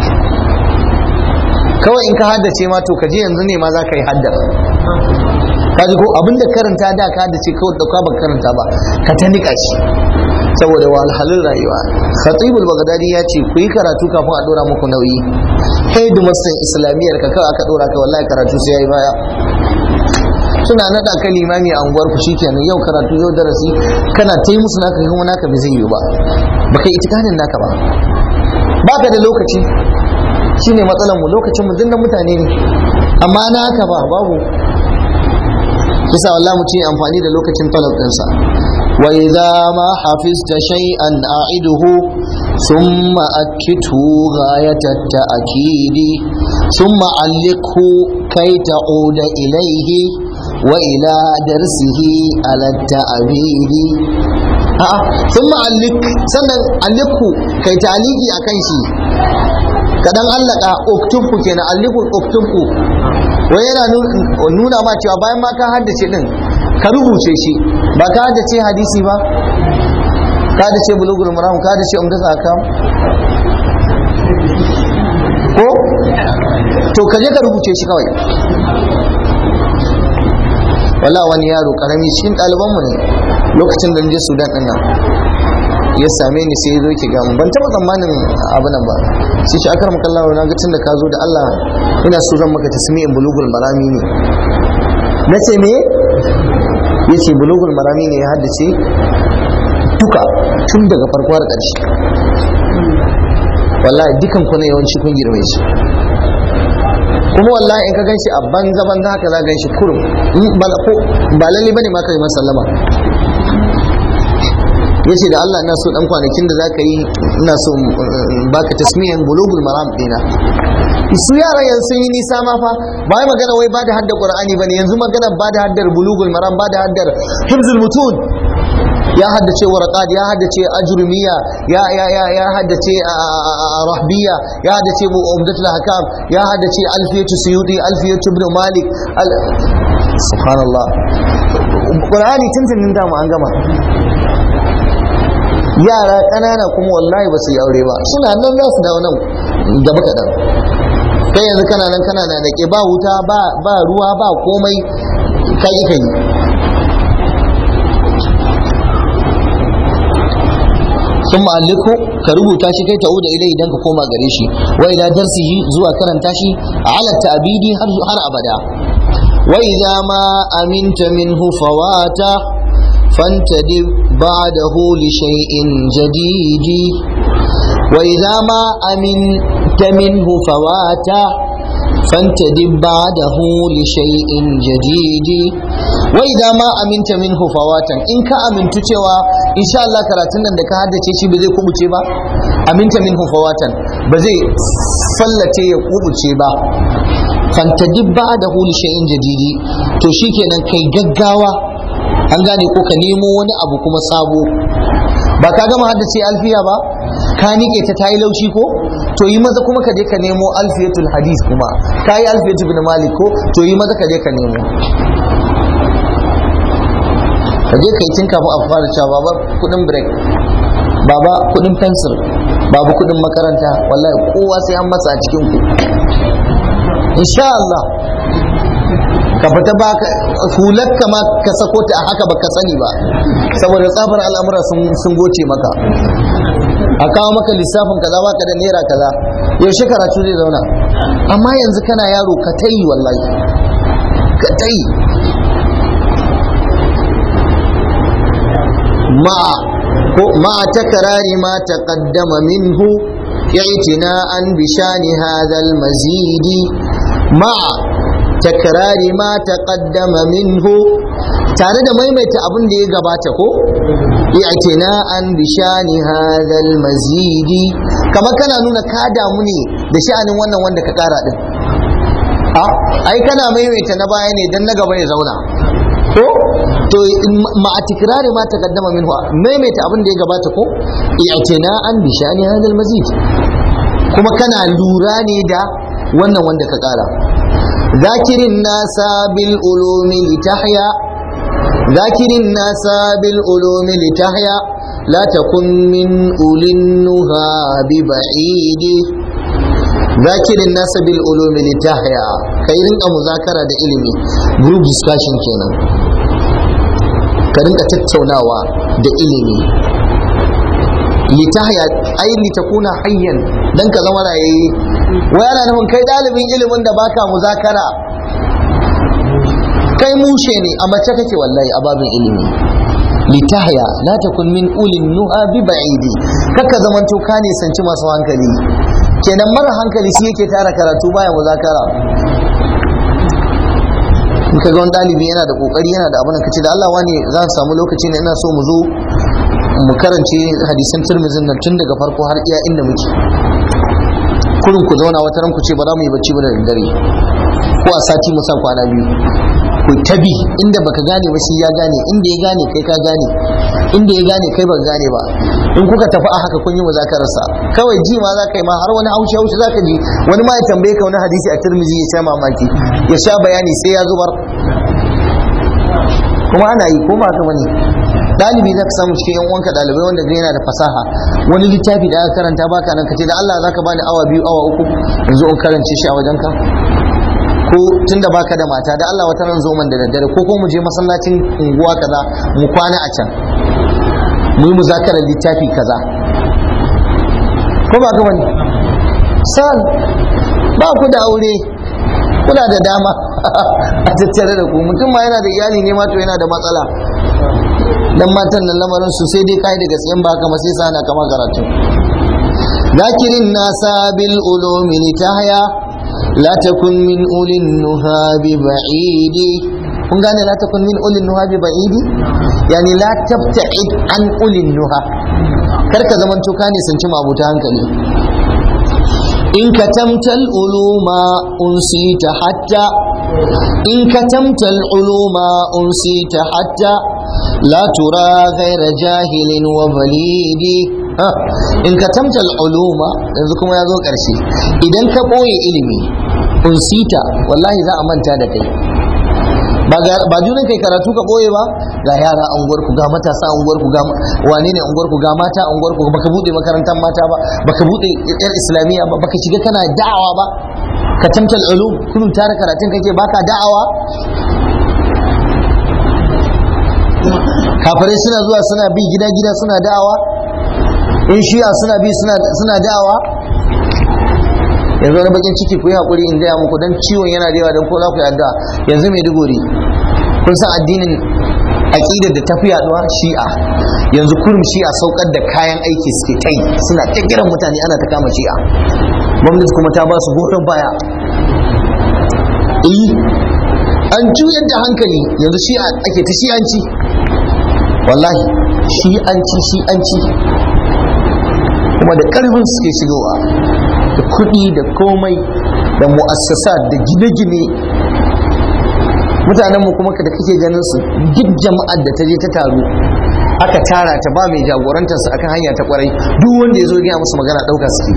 kawai in ka haddace ma to ka je yanzu ne ma za ka yi haddar kaji ko abinda karanta da ka da ce kawai dauka ba karanta ba ka ta nika shi saboda wahalhalun rayuwa khatibul bagdadi ya ce ku yi karatu kafin a dora muku nauyi headmaster islamiyyar ka kawai aka dora ka wallahi karatu sai yayi baya suna nada ka limami a unguwar ku shikenan yau karatu yau darasi kana ta yi musu naka kuma naka bai zai yi ba baka yi itikanin naka ba baka da lokaci shine matsalar mu lokacin mu dinnan mutane ne amma na haka ba babu yasa wallahi mu ce amfani da lokacin talab ɗinsa wa idza ma hafizta shay'an a'iduhu thumma akithu ghayat at-ta'kid thumma alliqhu kay ta'uda ilayhi wa ila darsihi ala at-ta'bid a'a thumma alliq sannan alliqhu kai ta'liqi akan shi kadan allaka uktubku kenan alliqu uktubku wai yana nuna ma cewa bayan ma ka haddace din ka rubuce shi ba ka haddace hadisi ba ka haddace bulugul maram ka haddace umdat akam ko to ka je ka rubuce shi kawai wala wani yaro karami cikin ɗaliban mu ne lokacin da je Sudan din nan ya same ni sai ya zo ki ga ban taba tsammanin abu nan ba sai shi akar makalla na ga tun da ka zo da Allah ina so zan maka tasmi'in bulugul marami ne na ce me ya ce bulugul marami ne ya haddace duka tun daga farko har ƙarshe wallahi dukan ku ne yawanci kun girme shi kuma wallahi in ka gan shi a banza banza haka za gan shi kurum ba lalle bane ma ka yi sallama ya ce da Allah ina so dan kwanakin da zaka yi ina so baka tasmiyan bulugul maram dina su yara yanzu sun yi nisa ma fa ba wai magana wai ba da haddar qur'ani bane yanzu magana ba da haddar bulugul maram ba da haddar hifzul mutun ya haddace warqat ya haddace ajrumiya ya ya ya ya haddace rahbiya ya haddace umdatul hakam ya haddace alfiyatu suyudi alfiyatu ibn malik subhanallah qur'ani tuntunin da mu an gama yara ƙanana kuma wallahi ba su yi aure ba suna nan za su dawo nan gaba kaɗan kai yanzu kana nan kana na da ke ba wuta ba ruwa ba komai kai kai sun ma'alliku ka rubuta shi kai ta'uda ilai idan ka koma gare shi wa ila darsihi zuwa karanta shi a halatta abidi har abada wa idza ma aminta minhu fawata فانتدب بعده لشيء جديد وإذا ما أمنت منه فواتا فانتدب بعده لشيء جديد وإذا ما أمنت منه فواتا إن كأمنت توا إن شاء الله كراتنا عندك هذا تشي بزي كوبو تشيبا أمنت منه فواتا بزي فلتي يقوبو تشيبا فانتدب بعده لشيء جديد to shikenan kai gaggawa an gane ko ka nemo wani abu kuma sabo ba ka gama haddace alfiya ba ka nike ta tayi laushi ko to yi maza kuma ka je ka nemo alfiyatul hadis kuma ka yi alfiyatul bin malik ko to yi maza ka je ka nemo ka je ka yi tun kafin a fara cewa baba kudin break baba kudin pencil baba kudin makaranta wallahi kowa sai an masa a cikin ku insha Allah ka fita ba hular ka ma ka sako ta a haka baka sani ba saboda tsabar al'amura sun goce maka a kawo maka lissafin kaza baka da naira kaza yaushe karatu zai zauna amma yanzu kana yaro ka tayi wallahi ka tayi ma ko ma takrari ma taqaddama minhu i'tina'an bi shani hadha al-mazidi ma takrari ma taqaddama minhu tare da maimaita abin da ya gabata ko i'tina'an bi shani hadhal mazidi kamar kana nuna ka damu ne da sha'anin wannan wanda ka kara din a ai kana maimaita na baya ne dan na gaba ya zauna ko to ma a tikrari ma taqaddama minhu maimaita abin da ya gabata ko i'tina'an bi shani hadhal mazid kuma kana lura ne da wannan wanda ka kara ذاكر الناس بالعلوم لتحيا ذاكر الناس بالعلوم لتحيا لا تكن من أولي النهى ببعيد zakirin nasa bil ulumi litahya kai rinka muzakara da ilimi group discussion kenan ka rinka tattaunawa da ilimi litahya ai litakuna hayyan dan ka zama rayayye wai ana nufin kai dalibin ilimin da baka muzakara kai mushe ne a mace kake wallahi a babin ilimi litahya la takun min ulin nuha bi ba'idi kaka zamanto ka ne sanci masu hankali kenan mara hankali shi yake tara karatu baya muzakara in ka ga wani ɗalibi yana da kokari yana da abin da kace da Allah wani za su samu lokaci ne ina so mu zo mu karance hadisan Tirmidhi nan tun daga farko har iya inda muke kurin ku zauna wata ran ku ce ba za mu yi bacci ba da daddare ko a sati mu sa kwana biyu ku tabi inda baka gane ba shi ya gane inda ya gane kai ka gane inda ya gane kai baka gane ba in kuka tafi a haka kun yi muzakararsa kawai ji ma za ka yi ma har wani haushi haushi za ka ji wani ma ya tambaye ka wani hadisi a turmizi ya sha mamaki ya sha bayani sai ya zubar kuma ana yi ko ba haka bane dalibi za ka samu cikin yan uwanka dalibai wanda ga yana da fasaha wani littafi da aka karanta baka nan kace da Allah zaka bani awa biyu awa uku yanzu in karance shi a wajenka ko tunda baka da mata da Allah wata ran zo man da daddare ko ko mu je masallacin unguwa kaza mu kwana a can mu yi muzakarar littafi kaza ko ba ka bane san ba ku da aure kuna da dama a tattare da ku mutum ma yana da iyali ne ma to yana da matsala dan matan nan lamarin su sai dai kai da gaskiyan ba kama sai sana kama karatu zakirin nasa bil ulumi litahya la takun min ulin nuha bi ba'idi kun gane la takun min ulin nuha bi ba'idi yani la tabta'id an ulin nuha kar ka zaman to ka ne sanci mabuta hankali in katamta al-uluma unsita hatta in katamta al-uluma unsita hatta la tura ghayra jahilin wa balidi in katamta al-uluma yanzu kuma ya zo karshe idan ka boye ilimi unsita wallahi za a manta da kai ba junan kai karatu ka boye ba ga yara a unguwar ku ga matasa a unguwar ku ga wane ne unguwar ku ga mata a unguwar ku baka bude makarantar mata ba baka bude yar islamiyya ba baka shiga kana da'awa ba ka tamtal ulum kunun tare karatun kake baka da'awa kafirai suna zuwa suna bi gida gida suna da'awa in shi'a suna bi suna da'awa yanzu wani bakin ciki ku yi haƙuri in gaya muku don ciwon yana da yawa don ko za ku yarda yanzu mai duguri kun san addinin aƙidar da tafi yaduwa shi'a yanzu kurum shi'a saukar da kayan aiki suke ta yi suna ta kiran mutane ana ta kama shi'a gwamnati kuma ta ba su goyon baya eh an juyar da hankali yanzu shi'a ake ta shi'anci wallahi shi'anci shi'anci kuma da ƙarfin suke shigowa da kuɗi da komai da mu'assasa da gine-gine mutanen mu kuma da kake ganin su duk jama'ar da ta je ta taru aka tara ta ba mai jagorantar su akan hanya ta kwarai duk wanda ya zo gaya musu magana ɗauka suke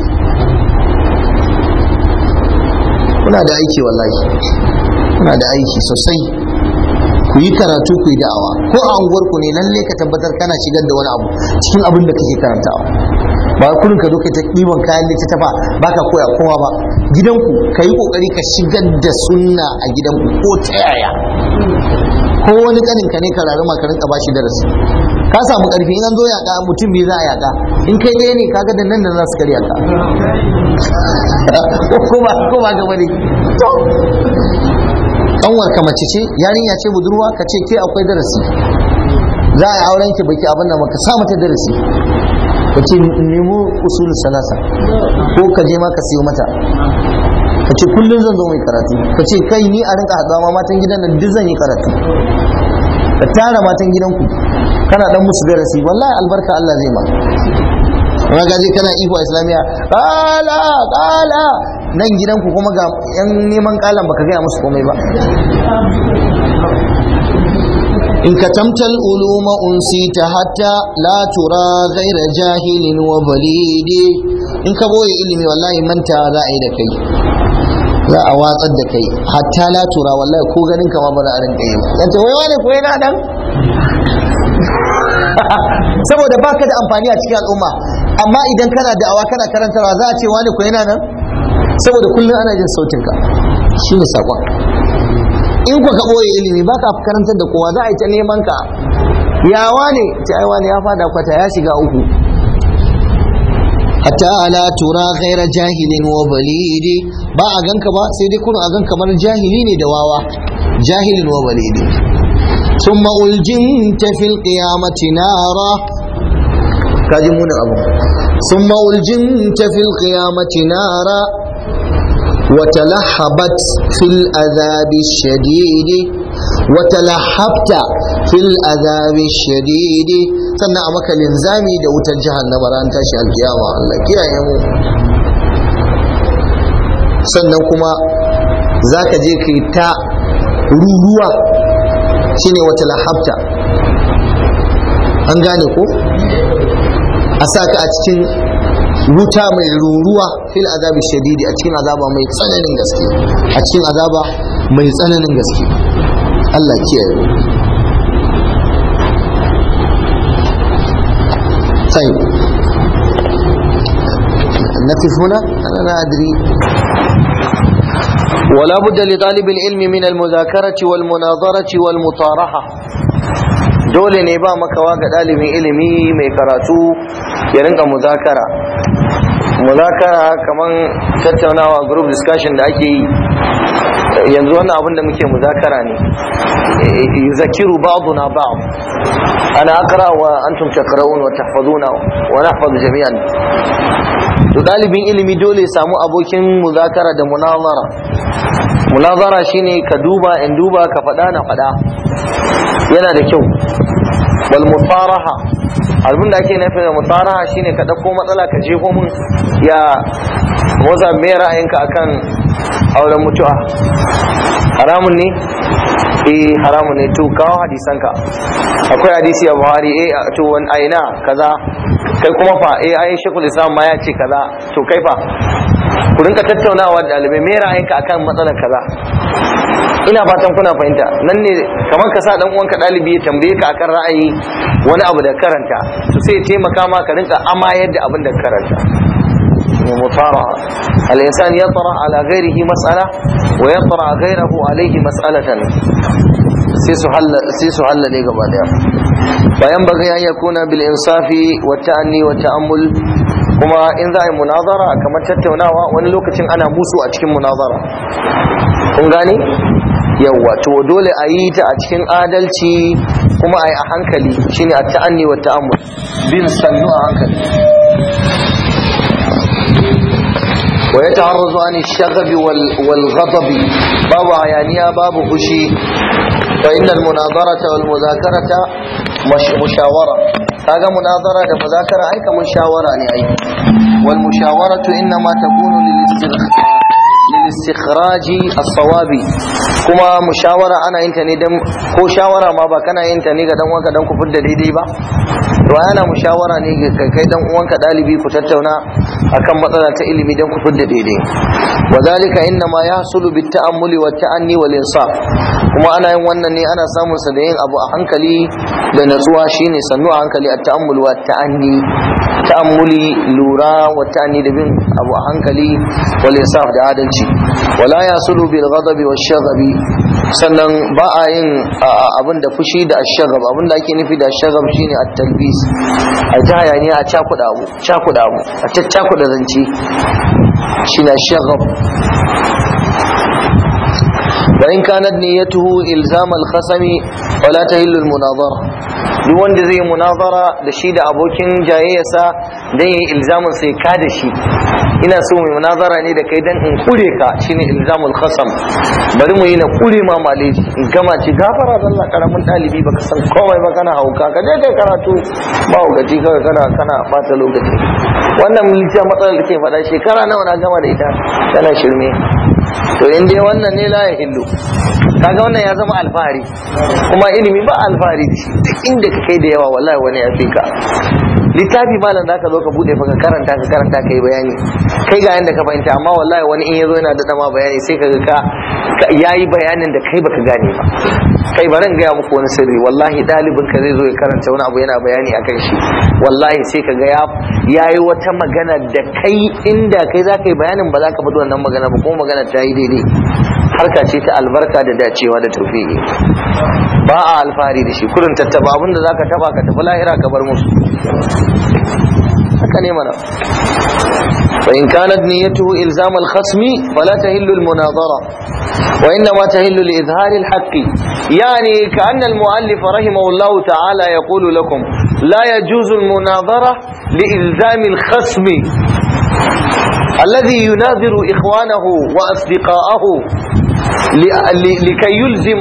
kuna da aiki wallahi kuna da aiki sosai ku yi karatu ku yi da'awa ko a unguwarku ne lalle ka tabbatar kana shigar da wani abu cikin abin da kake karantawa ba kurin ka zo ka ta ɗiban kayan littattafa ba ka koya kowa ba gidanku ka yi ƙoƙari ka shigar da sunna a gidanku ko ta yaya ko wani ƙanin ka ne ka rari ma ka rinka bashi darasi ka samu ƙarfi in an zo yaƙa mutum biyu za a yaƙa in kai ɗaya ne kaga da nan da za su karya ka ko ba ko ba ga bane to kanwar ka mace ce yarinya ce budurwa ka ce ke akwai darasi za a yi auren ki baki abin da maka sa mata darasi ka ce nemo usulul salasa ko ka je ma ka siyo mata ka ce kullum zan zo mai karatu ka ce kai ni a rinka haɗuwa ma matan gidan nan duk zan yi karatu ka tara matan gidanku kana dan musu darasi wallahi albarka Allah zai ma kuma gaje kana iko islamiya kala kala nan gidanku kuma ga yan neman kalan baka gaya musu komai ba in katamta uluma unsita hatta la tura ghaira jahilin wa balidi in ka boye ilimi wallahi manta za a yi da kai za a watsar da kai hatta la tura wallahi ko ganin kama ba za a rinka yi yace wai wane ko yana dan saboda baka da amfani a cikin al'umma amma idan kana da'awa kana karantarwa za a ce wani ko yana nan saboda kullum ana jin sautinka shine sakon in ku ka ɓoye ilimi ba ka karantar da kowa za a yi ta neman ka yawa ne ta aiwa ne ya fada kwata ya shiga uku hatta ala tura ghaira jahilin wa balidi ba a ganka ba sai dai kun a gan kamar jahili ne da wawa jahilin wa balidi ثم ألجمت في القيامة نارا كاجمون أبو ثم ألجمت في القيامة نارا وتلحبت في العذاب الشديد وتلحبت في العذاب الشديد sannan a maka linzami da wutar jahannama ran tashi alkiyama Allah kiyaye mu sannan kuma zaka je kai ta ruruwa shine wata lahabta an gane ko a sa ka a cikin wuta mai ruruwa fil azabi shadidi a cikin azaba mai tsananin gaske a cikin azaba mai tsananin gaske Allah kiyaye طيب نقف هنا أنا لا أدري ولا بد لطالب العلم من المذاكرة والمناظرة والمطارحة dole ne ba makawa ga ɗalibin ilimi mai karatu ya rinka muzakara muzakara kaman tattaunawa group discussion da ake yi yanzu wannan abin da muke muzakara ne yuzakiru ba'duna ba'd ana aqra wa antum taqra'un wa tahfazuna wa nahfaz jami'an to ɗalibin ilimi dole ya samu abokin muzakara da munazara munazara shine ka duba in duba ka faɗa na faɗa yana da kyau wal mutaraha abin da ake nufi da mutaraha shine ka ɗauko matsala ka jefo mun ya waza me ra'ayinka akan auren mutuwa haramun ne eh haramun ne to kawo hadisanka akwai hadisi a buhari eh to wani aina kaza kai kuma fa eh ayin shekul islam ma ya ce kaza to kai fa ku rinka tattaunawa da ɗalibai me ra'ayinka akan matsalar kaza ina fatan kuna fahimta nan ne kamar ka sa dan uwanka ɗalibi ya tambaye ka akan ra'ayi wani abu da karanta to sai ya taimaka ma ka rinka amayar da abin da karanta مطارعة الإنسان يطرح على غيره مسألة ويطرح غيره عليه مسألة سيسو حل لي قبل فينبغي أن يكون بالإنصاف والتأني والتأمل kuma in za a yi munazara kamar tattaunawa wani lokacin ana musu a cikin munazara kun gane yawwa to dole a yi ta a cikin adalci kuma a yi a hankali shine a ta'anni wa ta'ammul bin sannu a hankali ويتعرض عن الشغب والغضب باب عيانية باب خشي فإن المناظرة والمذاكرة مش مشاورة هذا مناظرة ومذاكرة أي كمشاورة يعني والمشاورة إنما تكون للاسترخاء للاستخراج الصواب كما مشاورة أنا أنت ندم ko shawara ma ba kana yin ta ne ga dan uwanka dan ku fidda daidai ba to ana mushawara ne ga kai dan uwanka dalibi ku tattauna akan matsala ta ilimi dan ku fidda daidai wa zalika inna ma yahsulu bit ta'ammuli wa ta'anni wal insaf kuma ana yin wannan ne ana samun sa da yin abu a hankali da natsuwa shine sannu a hankali at ta'ammul wa ta'anni ta'ammuli lura wa ta'anni da bin abu a hankali wal insaf da adalci wala yasulu bil ghadabi wash shaghabi sannan ba a yin abin da fushi da ashagab abin da ake nufi da ashagab shine at-talbis a ta hayaniya a cakuda abu cakuda abu a caccakuda zance shine ashagab wa in kanat niyyatuhu ilzam al-khasami wala tahillu al-munazara duk wanda zai munazara da shi da abokin jayayyarsa dan yi ilzamin sai ka da shi ina so mai munazara ne da kai dan in kure ka shine ilzamul khasam bari mu yi na kure ma maleji in gama ci gafara da Allah karamin dalibi baka san komai ba kana hauka ka je kai karatu ba gaji kawai kana kana bata lokaci wannan miliyan matsalar da ke faɗa shekara nawa na gama da ita tana shirme to in dai wannan ne la ya hillu kaga wannan ya zama alfahari kuma ilimi ba alfahari da shi duk inda ka kai da yawa wallahi wani ya fi ka littafi malam zaka zo ka bude fa ka karanta ka karanta kai bayani kai ga yanda ka fahimta amma wallahi wani in yazo yana da dama bayani sai ka ga ka yayi bayanin da kai baka gane ba kai bari in gaya muku wani sirri wallahi ɗalibin ka zai zo ya karanta wani abu yana bayani akan shi wallahi sai ka ga ya yayi wata magana da kai inda kai za ka yi bayanin ba za ka faɗi wannan magana ba kuma magana ta yi daidai harka ce ta albarka da dacewa da taufiƙi ba a alfahari da shi kurin tattaba abinda za ka taba ka tafi lahira ka bar musu haka ne mana فإن كانت نيته إلزام الخصم فلا تهل المناظرة وإنما تهل لإظهار الحق يعني كأن المؤلف رحمه الله تعالى يقول لكم لا يجوز المناظرة لإلزام الخصم الذي يناظر إخوانه وأصدقاءه لكي يلزم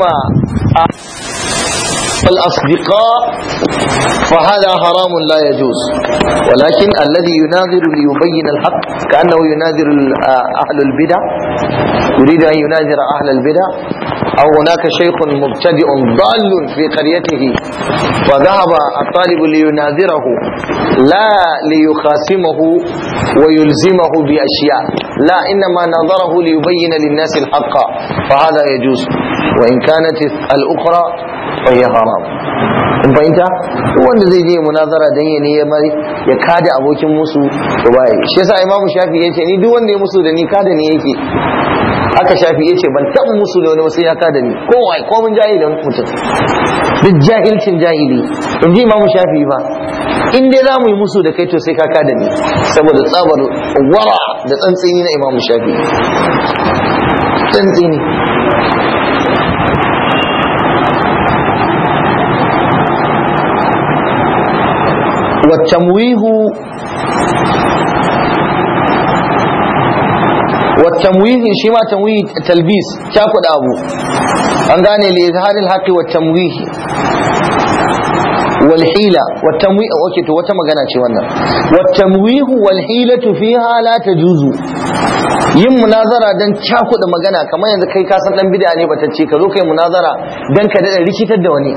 الأصدقاء فهذا حرام لا يجوز ولكن الذي يناظر ليبين الحق كأنه يناظر أهل البدع يريد أن يناظر أهل البدع أو هناك شيخ مبتدئ ضال في قريته وذهب الطالب ليناظره لا ليخاصمه ويلزمه بأشياء لا إنما نظره ليبين للناس الحق فهذا يجوز وإن كانت الأخرى فهي حرام in fahimta wanda zai je munazara dan ya ne ya kada abokin musu to bai shi yasa imamu shafi yace ni duk wanda ya musu da ni kada ne yake aka shafi yace ban taɓa musu da wani sai ya kada ni ko wai ko mun jahilin mutum duk jahilcin jahili in ji imamu shafi ba in dai za mu yi musu da kai to sai ka kada ni saboda tsabar wara da tsantsini na imamu shafi tsantsini والتمويه والتمويه شما تمويه تلبيس تاخد ابو an gane li izharil haqqi wat tamwih wal hila wat tamwih okay to wata magana ce wannan wat tamwih wal hilatu fiha la tajuzu yin munazara dan cakuɗa magana kamar yanzu kai ka san dan bid'a ne batacce ka zo kai munazara dan ka dada rikitar da wani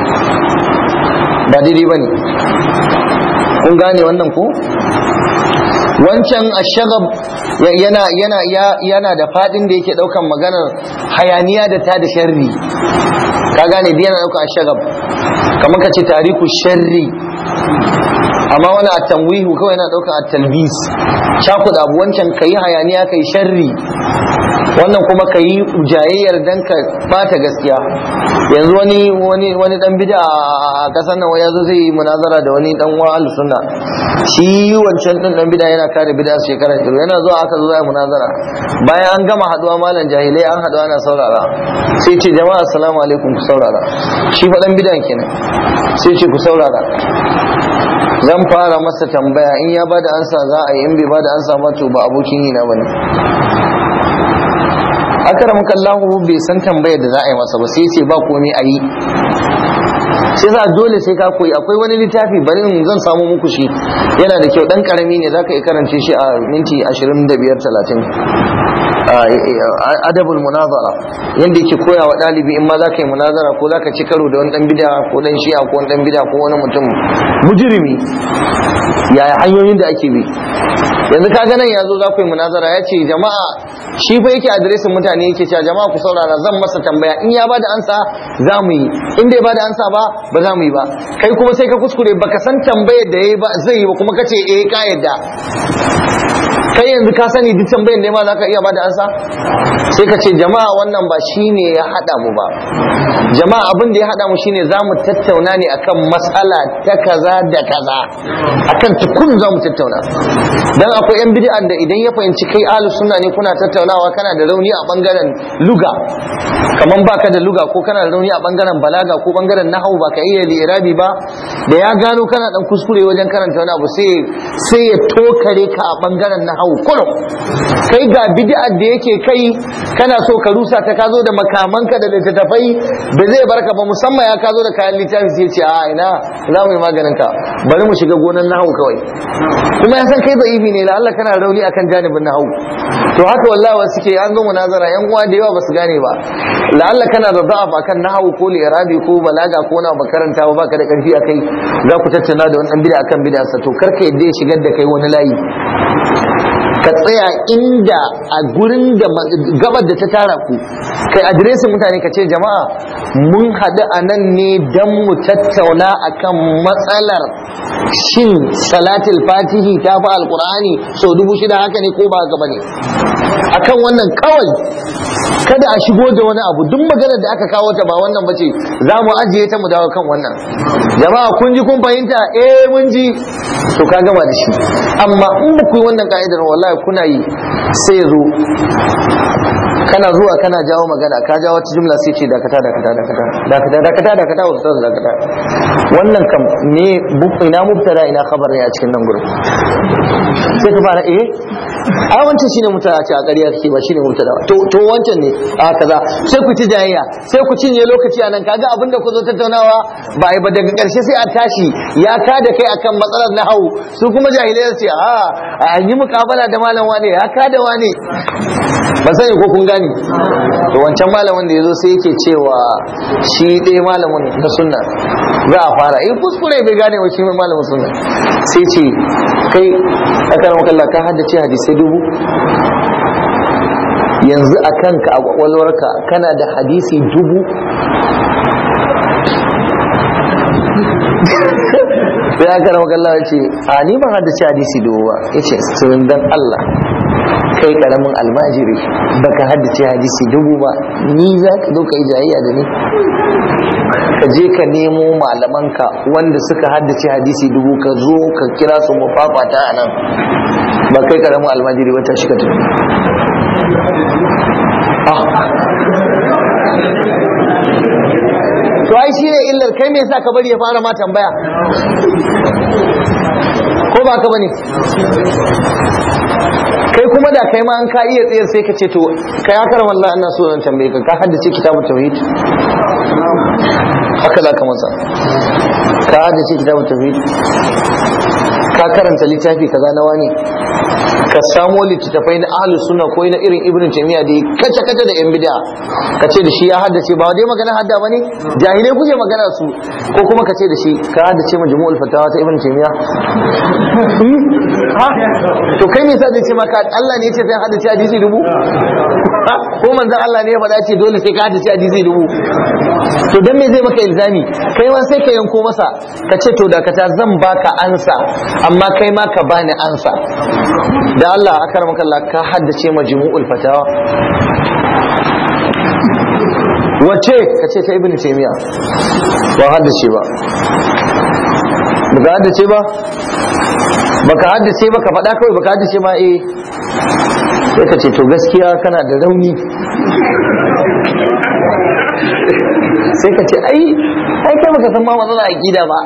ba daidai bane kun gane wannan ko wancan ashagab yana yana yana da fadin da yake daukan maganar hayaniya da ta da sharri ka gane da yana daukan ashagab kamar ka ce tariku sharri amma wani a tamwihu kawai yana daukan at-talbis cakuda abu wancan kai hayaniya kai sharri wannan kuma ka yi jayayyar dan ka bata gaskiya yanzu wani wani wani dan bid'a a kasar nan ya zo zai yi munazara da wani dan wa sunna shi wancan din dan bid'a yana kare bid'a shekara shiru yana zuwa aka zo zai munazara bayan an gama haduwa malam jahilai an haduwa ana saurara sai ce jama'a assalamu alaikum ku saurara shi fa dan bid'a kenan sai ce ku saurara zan fara masa tambaya in ya bada ansa za a yi in bai bada ansa ba to ba abokin yi na bane akaramaka Allah bai san tambayar da za a yi masa ba sai ce ba komai a yi sai za dole sai ka koyi akwai wani littafi bari in zan samu muku shi yana da kyau dan karami ne zaka yi karance shi a minti 25 30 adabul munazara yanda yake koya wa dalibi in ma zaka yi munazara ko zaka ci karo da wani dan bid'a ko dan shi'a ko wani dan bid'a ko wani mutum mujrimi yaya hanyoyin da ake bi yanzu ka ga nan ya zo za ku yi munazara ya ce jama'a shi fa yake adiresin mutane yake cewa jama'a ku saurara zan masa tambaya in ya bada ansa za mu yi in bai bada ansa ba ba za mu yi ba kai kuma sai ka kuskure baka san tambayar da yayi ba zai yi ba kuma kace eh ka yadda kai yanzu ka sani duk tambayar da ma za ka iya bada ansa sai ka ce jama'a wannan ba shine ya hada mu ba jama'a abin da ya hada mu shine za mu tattauna ne akan matsala ta kaza da kaza akan tukun za mu tattauna dan akwai yan bid'an da idan ya fahimci kai ahlus sunna ne kuna tattaunawa kana da rauni a bangaren luga kaman baka da luga ko kana da rauni a bangaren balaga ko bangaren nahwu baka iya lirabi ba da ya gano kana dan kuskure wajen karanta wani abu sai sai ya tokare ka a bangaren nahwu kurum kai ga bid'a da yake kai kana so ka rusa ta ka zo da makamanka da littattafai ba zai barka ba musamman ya ka zo da kayan littafi sai ce a ina za mu yi maganin ka bari mu shiga gonan nahawu kawai kuma ya san kai da'ifi ne la Allah kana rauni akan janibin nahawu to haka wallahi wasu ke an zo munazara yan uwa da yawa basu gane ba la Allah kana da da'af akan nahawu ko li'irabi ko balaga ko na makaranta ba baka da karfi akai za ku tattauna da wani dan bid'a akan bid'a sa to karka yadda ya shigar da kai wani layi ka tsaya inda a gurin da gabar da ta tara ku kai adiresin mutane ka ce jama'a mun haɗu a nan ne don mu tattauna akan matsalar shin salatul fatihi ta fi alkur'ani sau dubu shida haka ne ko ba haka ba ne akan wannan kawai kada a shigo da wani abu duk maganar da aka kawo ta ba wannan bace za mu ajiye ta mu dawo kan wannan jama'a kun ji kun fahimta eh mun ji to ka gama da shi amma in ba ku yi wannan ka'idar wallahi kuna yi sai zo kana zuwa kana jawo magana ka jawo wata jumla sai ce dakata dakata dakata dakata dakata dakata ustaz dakata wannan kam ne ina mubtada ina khabar ne a cikin nan gurin sai ka fara eh a wancan shine mubtada ce a ƙarya kake ba shine mubtada to to wancan ne a kaza sai ku ci jayayya sai ku cinye lokaci a nan kaga abinda ku zo tattaunawa ba ai ba daga ƙarshe sai a tashi ya ka da kai akan matsalar nahawu su kuma jahilai su ce a a yi mukabala da malam wane ya ka da wane ba sani ko kun gani to wancan malamin da ya zo sai yake cewa shi ɗaya malamin na sunna za a fara in kuskure bai gane wa shi mai malamin sunna sai ce kai aka rama kalla ka haddace hadisai dubu yanzu a kanka a kwakwalwarka kana da hadisi dubu sai aka rama kalla ya ce a ni ban haddace hadisi dubu ba ya ce sirrin dan Allah kai karamin almajiri baka haddace hadisi dubu ba ni za ka zo ka yi jayayya da ni ka je ka nemo malamanka wanda suka haddace hadisi dubu ka zo ka kira su mu fafata a nan ba kai karamin almajiri wata shi ka tafi to ai shi ne illar kai me yasa ka bari ya fara ma tambaya ko ba ka bane kai kuma da kai ma an ka iya tsayar sai ka ce to kai haka ran wallahi ina so zan tambaye ka ka haddace kitabut tauhid haka za ka masa ka haddace kitabut tauhid ka karanta littafi kaza na wani ka samo littattafai na ahlus sunna ko na irin ibnu taymiya da kace kace da yan bid'a ka ce da shi ya haddace ba dai magana hadda bane jahilai kuke magana su ko kuma ka ce da shi ka haddace majmu'ul fatawa ta ibnu taymiya ha to kai me yasa zai ce maka Allah ne ya ce sai haddace hadisi dubu ko manzon Allah ne ya faɗa ce dole sai ka haddace hadisi dubu to dan me zai maka ilzami kai ma sai ka yanko masa ka ce to dakata zan baka ansa amma kai ma ka bani ansa da Allah aka ramaka Allah ka haddace majmu'ul fatawa wace ka ce ta ibnu taymiya ba haddace ba baka haddace ba baka haddace ba ka faɗa kawai baka haddace ba eh sai ka ce to gaskiya kana da rauni sai ka ce ai ai kai baka san ma matsala aqida ba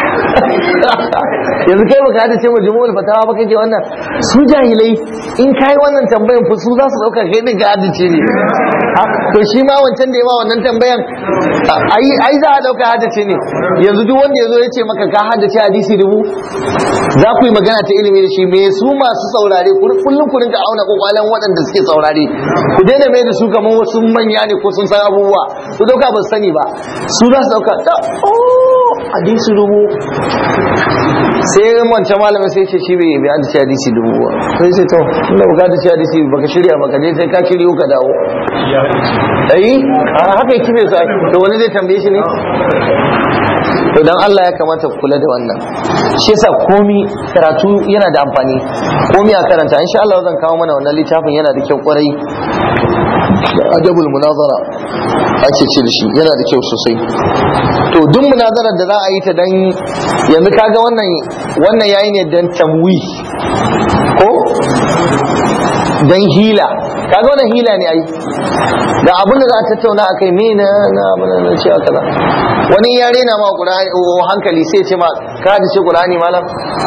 yanzu kai baka hada cewa jumu'ul fatawa ba kake wannan su jahilai in kai wannan tambayan fa su za su dauka kai din ka hadace ne to shi ma wancan da ya ma wannan tambayan ai ai za a dauka hadace ne yanzu duk wanda yazo ya ce maka ka hadace hadisi dubu za ku yi magana ta ilimi da shi me su masu saurare kullum ku rinka auna kokwalan waɗanda suke saurare ku daina mai da su kamar wasu manya ne ko sun san abubuwa ku dauka ba su sani ba su za su dauka ta oh hadisi dubu sai wancan malamin sai ce shi bai bai hadisi hadisi dubu ba sai ce to inda baka hadisi hadisi baka shirya baka je sai ka shirya ka dawo ai haka yake bai sai to wani zai tambaye shi ne to dan Allah ya kamata ku kula da wannan shi yasa komi karatu yana da amfani komi a karanta insha Allah zan kawo mana wannan littafin yana da kyau kwarai adabul munazara ake ce da shi yana da kyau sosai to duk munazarar da za a yi ta dan yanzu kaga wannan wannan yayi ne dan tamwi ko dan hila kaga wannan hila ne ai da abin da za a tattauna a kai mena na abin da ce kaza wani ya rena ma qur'ani hankali sai ce ma ka da ce qur'ani malam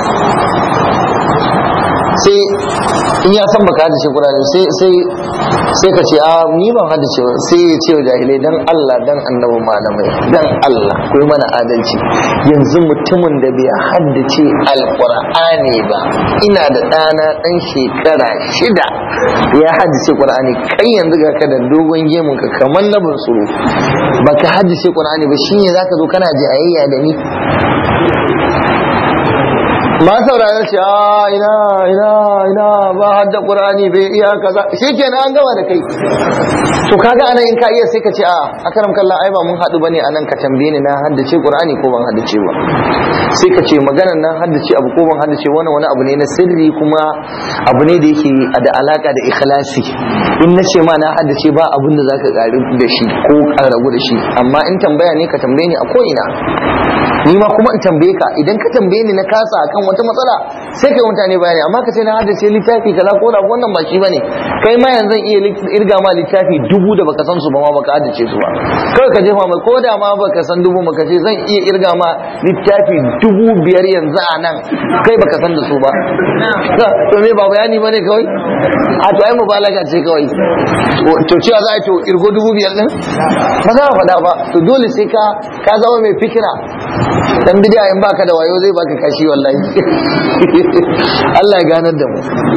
sai in ya san baka hadace Qur'ani sai sai sai ka ce a ni ban hadace ba sai ya ce wa jahilai dan Allah dan annabi malamai dan Allah ku yi mana adalci yanzu mutumin da bai haddace alqur'ani ba ina da ɗana ɗan shekara shida ya haddace Qur'ani kai yanzu ga ka da dogon gemun ka kamar na bunsuru baka haddace Qur'ani ba shine zaka zo kana jayayya da ni ma saurara ce a ina ina ina ba hadda qur'ani bai iya kaza shikenan an gama da kai to kaga anan in ka iya sai ka ce a akaram kallah ai ba mun hadu bane anan ka tambaye ni na haddace qur'ani ko ban haddace ba sai ka ce maganar nan haddace abu ko ban haddace wani wani abu ne na sirri kuma abu ne da yake da alaka da ikhlasi in na ce ma na haddace ba abin da zaka karu da shi ko karagu da shi amma in tambaya ne ka tambaye ni a ko ina ni ma kuma in tambaye ka idan ka tambaye ni na kasa akan wata matsala sai kai mutane bayani amma ka ce na haddace littafi kaza ko da wannan ba shi bane kai ma yanzu iya irga ma littafi dubu da baka san su ba ma baka haddace su ba kawai ka jefa mai ko da ma baka san dubu baka ce zan iya irga ma littafi dubu biyar yanzu a nan kai baka san da su ba to me ba bayani bane kawai a to ai mubalaga ce kawai to cewa za a to irgo dubu biyar din ba za a faɗa ba to dole sai ka ka zama mai fikira dan bidiya in baka da wayo zai baka kashi wallahi Allah ya ganar da mu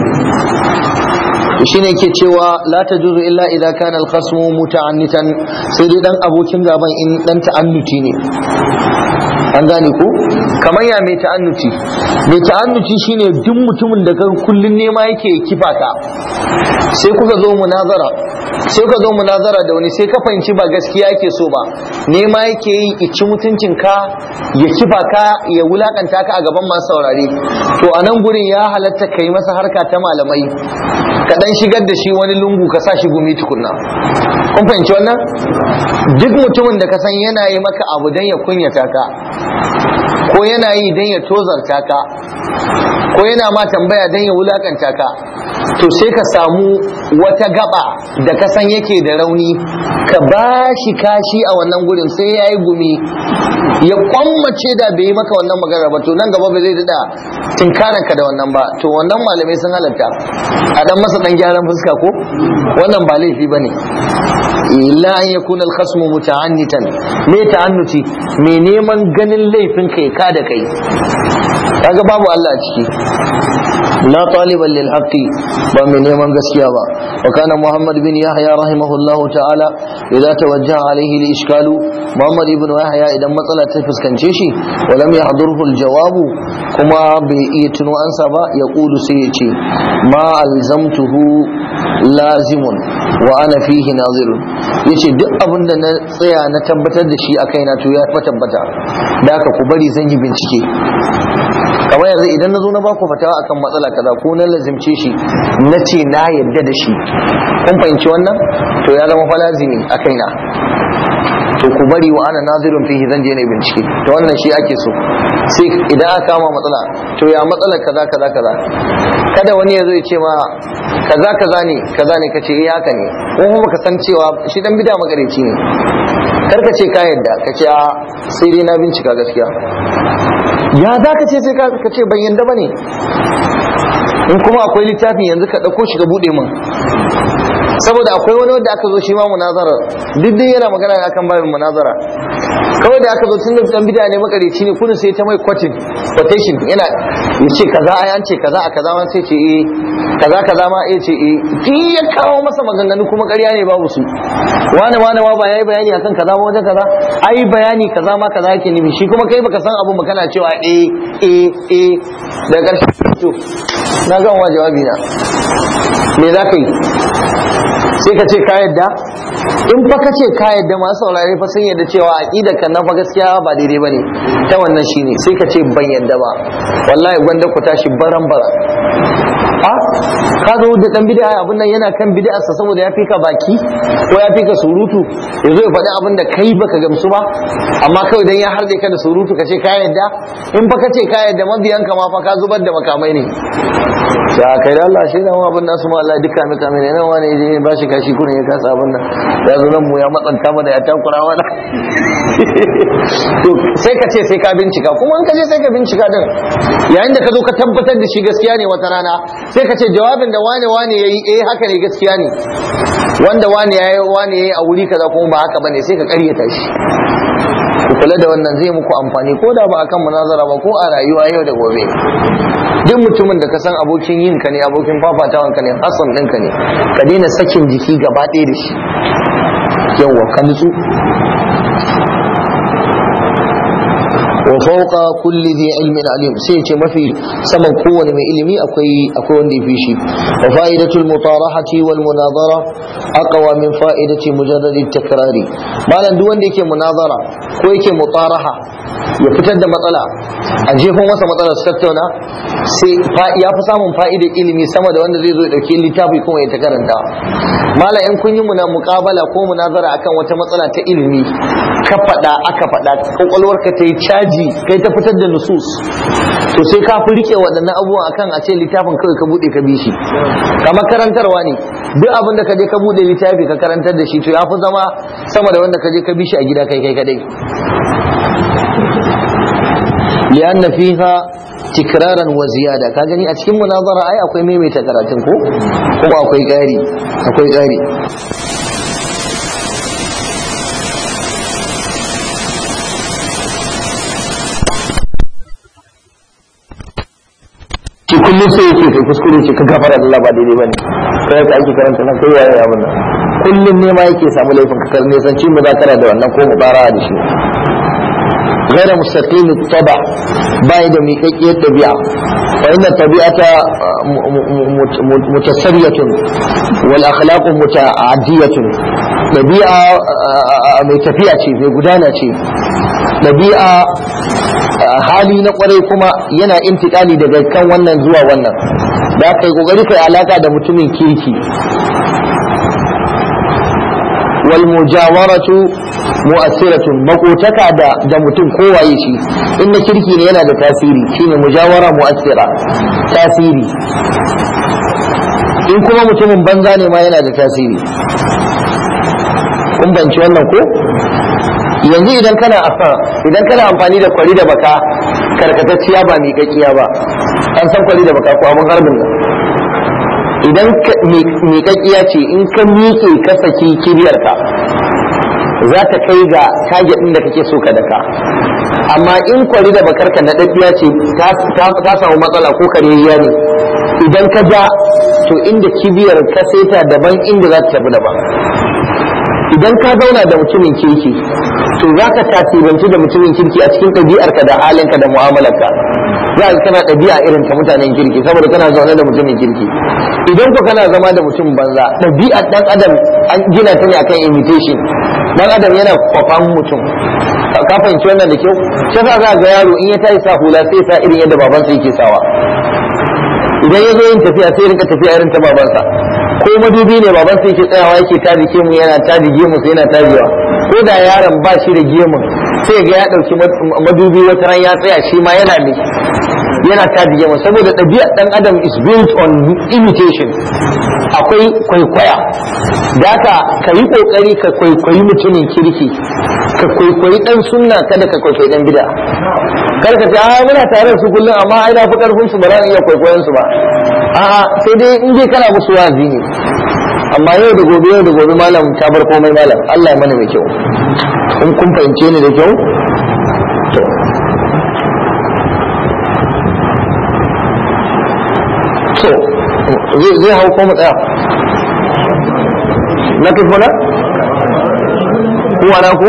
shine ke cewa la tajuzu illa idza kana al-khasmu muta'annitan sai dai dan abokin gaban in dan ta'annuti ne an gane ko kamar ya mai ta'annuti mai ta'annuti shine duk mutumin da kan kullun nema yake kifa ka sai kuka zo munazara sai ka zo munazara da wani sai ka fahimci ba gaskiya yake so ba nema yake yi ici mutuncin ka ya kifa ka ya wulakanta ka a gaban masu saurare to a nan gurin ya halatta ka yi masa harka ta malamai ka dan shigar da shi wani lungu ka sa shi gumi tukunna kun fahimci wannan duk mutumin da ka san yana yi maka abu dan ya kunyata ka ko yana yi dan ya tozarta ka ko yana ma tambaya dan ya wulakanta ka to sai ka samu wata gaba da ka san yake da rauni ka ba shi kashi a wannan gurin sai ya yi gumi ya kwammace da bai yi maka wannan magana ba to nan gaba ba zai daɗa tinkaranka da wannan ba to wannan malamai sun halatta a dan masa dan gyaran fuska ko wannan ba laifi ba ne illa an yakuna al-khasmu muta'annitan me ta'annuti me neman ganin laifin kai ka da kai kaga babu Allah a ciki لا طالبا للحق ومن يمن قسيابا وكان محمد بن يحيى رحمه الله تعالى إذا توجه عليه الإشكال محمد بن يحيى إذا مثلا تفس كنشيشي ولم يحضره الجواب كما بيئتن أنسبا يقول سيئتي ما ألزمته لازم وأنا فيه ناظر yace duk abin da na tsaya na tabbatar da shi a kaina to ya fa tabbata da haka ku bari zan yi bincike kamar yanzu idan na zo na baku fatawa akan matsala kaza ko na lazimce shi na ce na yadda da shi kun fahimci wannan to ya zama fa lazimi a kaina to ku bari wa ana nazirun fihi zan je ne bincike to wannan shi ake so sai idan aka kama matsala to ya matsalar kaza kaza kaza kada wani ya zo ya ce ma kaza kaza ne kaza ne kace eh haka ne ko kuma ka san cewa shi dan bida magareci ne kar ka ce ka yadda ka ce a sai dai na bincika gaskiya ya za ka ce sai ka ce ban yadda ba ne in kuma akwai littafi yanzu ka ɗauko shi ka buɗe min saboda akwai wani wanda aka zo shi ma munazara duk dai yana magana akan babin munazara kawai da aka zo tun da dan bid'a ne makareci ne kullun sai ta mai quoting quotation yana ya ce kaza ai an ce kaza a kaza wani sai ce eh kaza kaza ma ya ce eh duk ya kawo masa maganganu kuma ƙarya ne babu su wani wani ma ba yayi bayani akan kaza ma wajen kaza ai bayani kaza ma kaza yake nufi shi kuma kai baka san abun ba kana cewa eh eh eh daga ƙarshe to na ga wa jawabi na me za ka yi sai ka ce ka yadda in fa ka ce ka yadda masu saurare fa sun yadda cewa aqida kan nan fa gaskiya ba daidai bane ta wannan shine sai ka ce ban yadda ba wallahi gwanda ku tashi baran baran a ka zo da dan bid'a abin nan yana kan bid'a sa saboda ya fika baki ko ya fika surutu yazo ya faɗi abin da kai baka gamsu ba amma kawai dan ya harde ka da surutu ka ce ka yadda in fa ka ce ka yadda mabiyanka ma fa ka zubar da makamai ne ya kai da Allah shi nan abin nasu ma Allah duka mika mai nan wani je ba shi kashi kurin ya kasa abin nan ya zo nan mu ya matsanta mana ya takura mana to sai ka ce sai ka bincika kuma in ka je sai ka bincika din yayin da ka zo ka tabbatar da shi gaskiya ne wata rana sai ka ce jawabin da wane wane yayi eh haka ne gaskiya ne wanda wane yayi wane yayi a wuri kaza kuma ba haka bane sai ka karyata shi ku kula da wannan zai muku amfani ko da ba akan munazara ba ko a rayuwa yau da gobe duk mutumin da ka san abokin yin ka ne abokin fafatawan ka ne hasan ɗinka ne ka daina sakin jiki gaba ɗaya da shi yawwa ka nutsu wa fawqa kulli dhi ilmin alim sai ce mafi saman kowane mai ilimi akwai akwai wanda ya fi shi wa fa'idatul mutarahati wal munazara aqwa min fa'idati mujarrad takrari malan duk wanda yake munazara ko yake mutaraha ya fitar da matsala a jefin masa matsala su tattauna sai ya fi samun fa'idar ilimi sama da wanda zai zo ya dauki littafi kuma ya ta karanta mala in kun yi muna muƙabala ko munazara akan wata matsala ta ilimi ka faɗa aka faɗa kwakwalwarka ta yi caji kai ta fitar da nusus to sai ka fi rike waɗannan abubuwan akan a ce littafin kawai ka buɗe ka bi shi kamar karantarwa ne duk abin da ka je ka buɗe littafi ka karantar da shi to ya fi zama sama da wanda ka je ka bi shi a gida kai kai kadai لأن فيها تكرارا وزيادة كاجني أتكلم مناظرة أي أكوي ميمي تكراتن كو كو أكوي قاري أكوي قاري ki kullum sai yake kai kuskure ce ka gafara Allah ba daidai bane kai ka ake karanta nan kai yayi abin nan kullum ne ma yake samu laifin ka karne san ci muzakara da wannan ko mubara da shi غير مستقيم الطبع بايد ميكيكية الطبيعة فإن الطبيعة متسرية والأخلاق متعدية طبيعة متفيعة في قدانة طبيعة hali na kwarai kuma yana intikali daga kan wannan zuwa wannan da kai kokari kai alaka da mutumin kirki wal mujawaratu mu'assiratun makotaka da da mutum kowaye shi in na kirki ne yana da tasiri shine mujawara mu'assira tasiri in kuma mutumin banza ne ma yana da tasiri kun banci wannan ko yanzu idan kana afa idan kana amfani da kwari da baka karkatacciya ba miƙaƙiya ba an san kwari da baka ko abin harbin nan idan miƙaƙiya ce in ka miƙe ka saki kibiyarka za ta kai ga target ɗin da kake so ka daka amma in kwari da bakarka na ɗaɗɗiya ce ta samu matsala ko karejiya ne idan ka ja to inda kibiyar ka seta daban inda za ta tafi daban idan ka zauna da mutumin kirki to za ka tasirantu da mutumin kirki a cikin ɗabi'arka da halinka da mu'amalarka za ka kana ɗabi'a irin ta mutanen kirki saboda kana zaune da mutumin kirki idan ku kana zama da mutum banza ɗabi'ar ɗan adam an gina ta ne akan imitation ɗan adam yana kwafan mutum ka fahimci wannan da kyau shi yasa za ga yaro in ya tayi sa hula sai sa irin yadda babansa yake sawa idan ya zo yin tafiya sai rinka tafiya irin ta babansa ko madubi ne babansa yake tsayawa yake taji gemu yana taji gemu sai yana tajiwa ko da yaron ba shi da gemun sai ga ya ɗauki madubi wata ran ya tsaya shi ma yana mai yana taji gemu saboda ɗabi'ar ɗan adam is built on imitation akwai kwaikwaya da haka ka yi ƙoƙari ka kwaikwayi mutumin kirki ka kwaikwayi ɗan sunna kada ka kwaikwayi ɗan bida kar ka ce a muna tare da su kullum amma ai na fi ƙarfin su ba za iya kwaikwayon su ba a'a sai dai in dai kana musu wazi ne amma yau da gobe yau da gobe malam ta bar komai malam Allah ya mana mai kyau in kun fahimce ni da kyau to so zai hau ko mu tsaya na tufuna kuwa na ku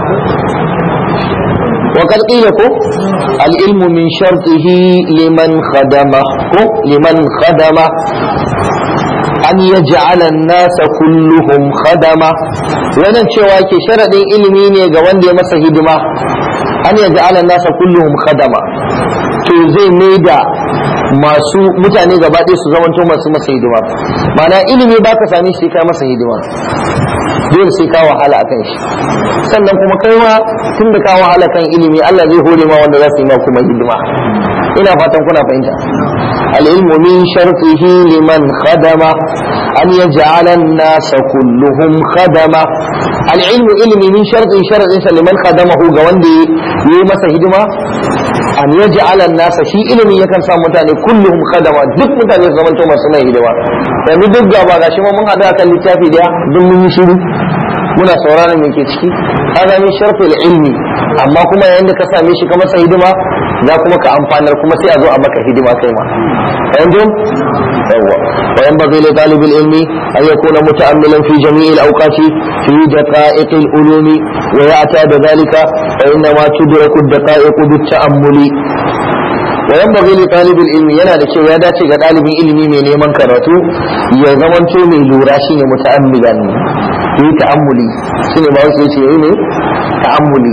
وقد قيل كو العلم من شرطه لمن خدمه كو لمن خدمه أن يجعل الناس كلهم خدمه wannan cewa ke sharaɗin ilimi ne ga wanda ya masa hidima an ya ja'ala nasa kulluhum khadama to zai mai da masu mutane gaba ɗaya su zamanto masu masa hidima mana ilimi ba ka sami shi ka masa hidima dole sai ka wahala akan shi sannan kuma kai ma tun da ka wahala kan ilimi Allah zai hore ma wanda za su yi ma kuma hidima ina fatan kuna fahimta al-ilmu min shartihi liman khadama an yaj'ala an-nas kulluhum khadama al-ilmu ilmi min sharti sharadin sa liman khadamahu ga wanda yayi masa hidima an yaj'ala an-nas shi ilimi yakan sa mutane kulluhum khadama duk mutane su zamanto masu mai hidima yanzu duk gaba gashi ma mun hada kan littafi daya duk mun yi shiru muna sauraron me ke ciki hada min sharfil ilmi amma kuma yayin da ka same shi ka masa hidima za kuma ka amfanar kuma sai a zo a maka hidima kai ma yanzu yawwa wa yanbaghi li talib al-ilm an yakuna muta'ammilan fi jami' al-awqat fi daqa'iq al-ulum wa ya'tada dhalika fa inna ma tudraku ad-daqa'iq bit-ta'ammuli wa yanbaghi li talib al-ilm yana da cewa ya dace ga dalibin ilimi mai neman karatu ya zamanto mai lura shine muta'ammilan yi ta'ammuli shine ba wasu yace yi ne ta'ammuli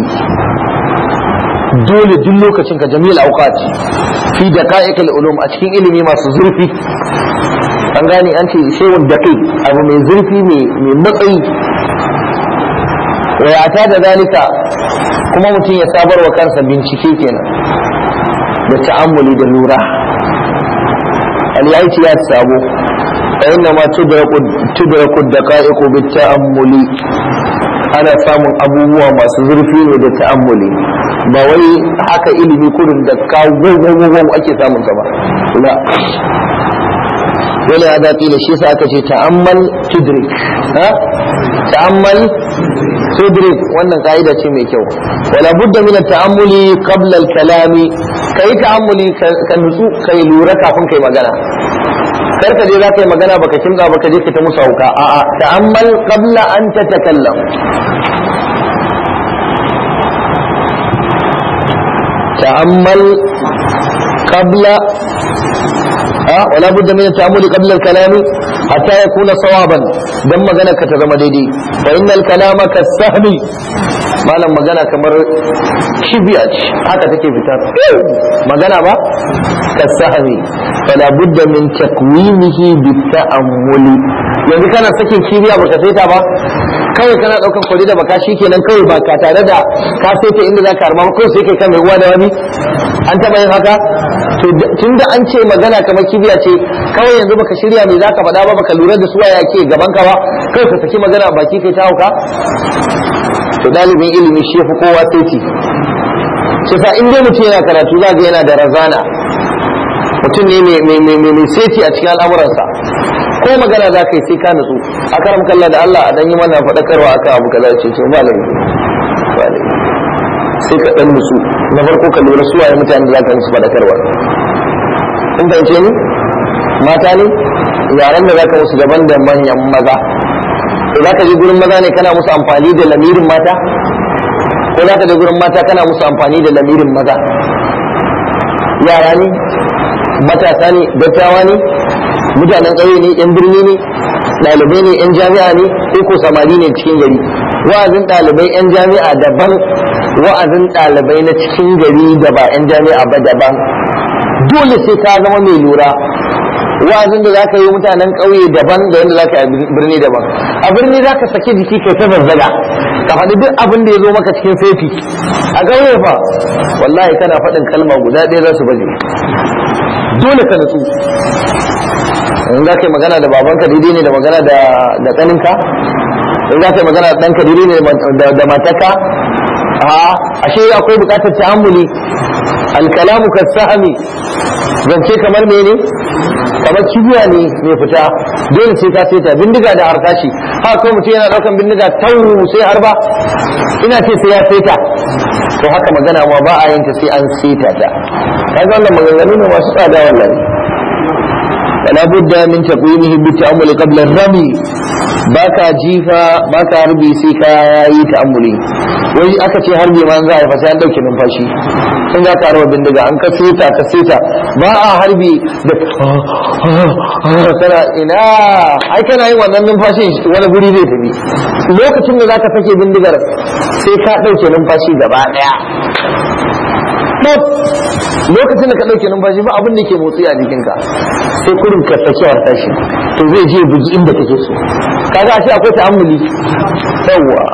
dole duk lokacin ka jami'al awqat fi daqa'iqil ulum a cikin ilimi masu zurfi an gane an ce shay'un daqiq abu mai zurfi mai mai matsayi wa yata da zalika kuma mutum ya sabar wa kansa bincike kenan da ta'ammuli da lura al-yaiti ya sabo fa inna ma tudraku tudraku daqa'iqu bit ta'ammuli ana samun abubuwa masu zurfi ne da ta'ammuli ba wai haka ilimi kurin da ka gwagwagwagwag ake samun ta ba la wani ya daɗi da shi sa aka ce ta'ammal tudrik ha ta'ammal tudrik wannan ka'ida ce mai kyau wala budda min ta'ammuli qabla al-kalami kai ta'ammuli ka nutsu kai lura kafin kai magana kar ka je za ka yi magana baka kimza baka je ka ta musu hauka a'a ta'ammal qabla an tatakallam ta'ammal qabla ها ولا بد من التأمل قبل الكلام حتى يكون صوابا دم مغنى كتزم ديدي فإن الكلام كالسهم malam magana kamar kibiya ce haka take fitar magana ba ka sahami fala budda min takwimihi bi ta'ammuli yanzu kana sakin kibiya baka saita ba kawai kana daukan kwari da baka kenan kawai ba ka tare da ka saita inda zaka harba ko sai kai kan mai uwa da wani an taba yin haka to tunda an ce magana kamar kibiya ce kawai yanzu baka shirya me zaka faɗa ba baka lura da su waye ke gaban ka ba kawai ka saki magana baki kai ta hauka to dalibin ilimi shi fi kowa saiti shi sa in dai mutum yana karatu za ga yana da razana mutum ne mai saiti a cikin al'amuransa ko magana za ka yi sai ka nutsu a karam kalla da Allah a dan yi mana faɗakarwa akan abu kaza ce ce ba laifi ba laifi sai ka dan nutsu na farko ka lura su waye mutane da za ka musu faɗakarwa kun fahimce ni mata ne yaran da za ka musu daban da manyan maza za ka je gurin maza ne kana musu amfani da lamirin mata ko za ka je gurin mata kana musu amfani da lamirin maza yara ne matasa ne dattawa ne mutanen ƙauye ne yan birni ne ɗalibai ne yan jami'a ne ko ko samari ne cikin gari wa'azin ɗalibai yan jami'a daban wa'azin ɗalibai na cikin gari da ba yan jami'a ba daban dole sai ka zama mai lura wa'azin da za ka yi mutanen ƙauye daban da wanda za ka yi birni daban a birni za ka sake jiki kai ta zazzaga ka faɗi duk abin da ya zo maka cikin sefi a ƙauye fa wallahi kana faɗin kalma guda ɗaya za su baje dole ka nutsu in za ka yi magana da babanka daidai ne da magana da ƙaninka in za ka yi magana da ɗanka daidai ne da mataka a ashe akwai buƙatar ta'ammuli alkalamu kasahami zance kamar mene kamar kibiya ne mai fita dole sai ka saita bindiga da harkashi haka ko mutum yana daukan bindiga tau sai harba ina ce sai ya saita to haka magana ma ba a yin ta sai an saita ta kaga wannan maganganu ne masu tsada wallahi wala budda min taqwimihi bi ta'ammuli qabla ar-rami baka jifa baka harbi sai ka yi ta'ammuli wai aka ce harbi ma za a yi fa sai an dauke numfashi sun za ka harba bindiga an ka seta ka seta ba a harbi da kana ina ai kana yin wannan numfashin wani guri zai tafi lokacin da za ka sake bindigar sai ka dauke numfashi gaba daya lokacin da ka dauke numfashi ba abin da ke motsi a jikinka sai kurin ka saki tashi to zai je bugi inda kake so kaga ashe akwai ta'ammuli yawwa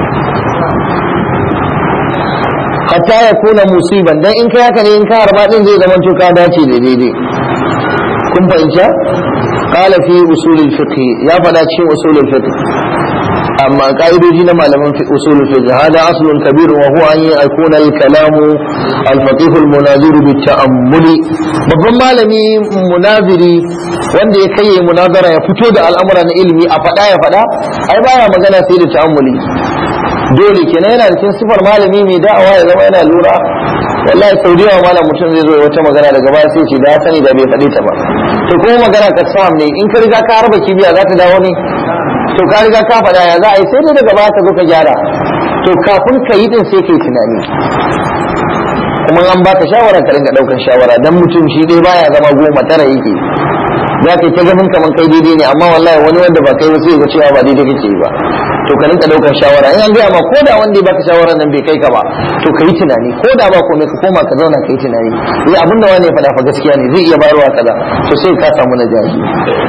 hatta ya kuna musiban dan in kai haka ne in ka harba din zai zama to ka dace da daidai kun fahimta qala fi usul al-fiqh ya fada cikin usul al-fiqh amma ka'idoji na malaman usul al-fiqh hada aslun kabir wa huwa an yakuna al-kalamu al-faqih al-munazir bi ta'ammuli babban malami munaziri wanda ya kai munazara ya fito da al'amura na ilimi a fada ya fada ai baya magana sai da ta'ammuli dole kenan yana da cikin sifar malami mai da'awa ya zama yana lura wallahi sau da yawa malam mutum zai zo ya wata magana daga baya sai ce da ya sani da bai faɗi ta ba to kuma magana ka sam ne in ka riga ka harba kibiya za ta dawo ne to ka riga ka faɗa ya za a yi sai dai daga baya ka zo ka gyara to kafin ka yi din sai ka yi tunani kuma an baka shawara ka ringa ɗaukar shawara dan mutum shi dai baya zama goma tara yake za ka yi ta ganin kamar kai daidai ne amma wallahi wani wanda ba kai ba sai ga cewa ba daidai kake yi ba to ka rinka daukar shawara in an gaya ma ko da wanda ya baka shawara nan bai kai ka ba to ka yi tunani ko da ba komai ka koma ka zauna ka yi tunani eh abin da wani ya faɗa fa gaskiya ne zai iya bayarwa kaza to sai ka samu najahi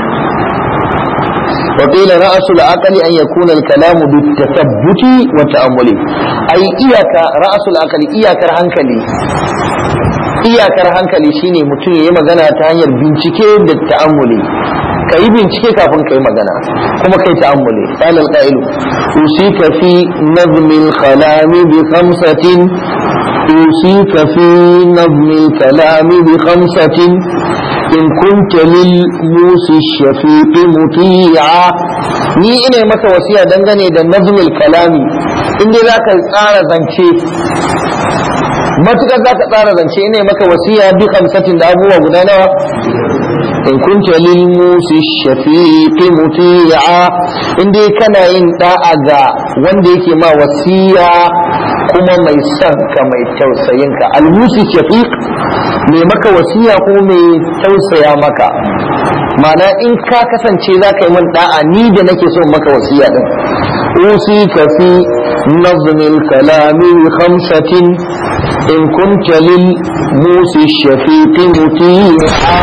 وقيل رأس العقل أن يكون الكلام بالتثبت والتأمل أي إياك رأس العقل إياك هنكلي iyakar hankali shine mutum ya yi magana ta hanyar bincike da ta'ammuli ka yi bincike kafin ka yi magana kuma kai ta'ammuli qala al-qa'ilu usika fi nazm al-kalam bi khamsatin usika fi nazm al-kalam bi khamsatin in kunta lil musi shafiq muti'a ni ina maka wasiya dangane da nazm al-kalami in dai zaka tsara zance matukar za ka tsara zance ne maka wasiya bi kamsatin da abubuwa guda nawa in kunta lil musi shafiqi muti'a in dai kana yin da'a ga wanda yake ma wasiya kuma mai son ka mai tausayin ka al musi shafiq mai maka wasiya ko mai tausaya maka ma'ana in ka kasance za ka yi min da'a ni da nake so maka wasiya din usika fi نظم الكلام بخمسة إن كنت للموسى الشفيق مطيعا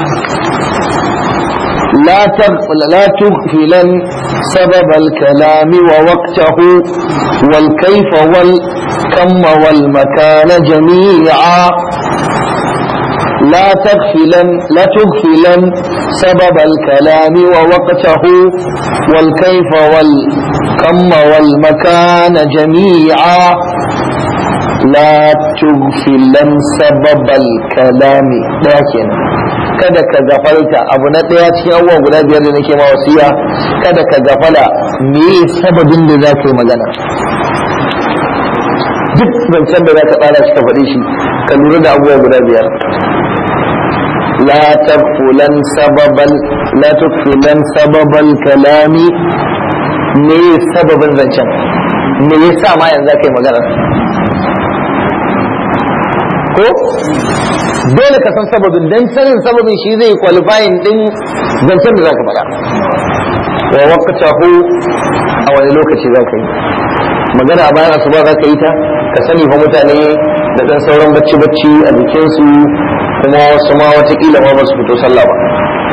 لا تغفل لا تغفلن سبب الكلام ووقته والكيف والكم والمكان جميعا لا تغفلن لا تغفلن سبب الكلام ووقته والكيف والكم والمكان جميعا لا تغفلن سبب الكلام لكن kada ka gafalta abu na ɗaya cikin abubuwa guda biyar da nake ma wasiya kada ka gafala me sababin da za ka yi magana duk zancen da za ka tsara shi ka faɗi shi ka lura da abubuwa guda biyar لا تغفلن سببا لا تغفلن سبب الكلام me sababin zancen me yasa ma yanzu kai magana ko dole ka san sababin dan sanin sababin shi zai qualifying din zancen da zaka faɗa wa waqtahu a wani lokaci zaka yi magana a bayan asuba zaka yi ta ka sani fa mutane da dan sauran bacci bacci a jikinsu kuma wasu ma watakila ma ba su fito sallah ba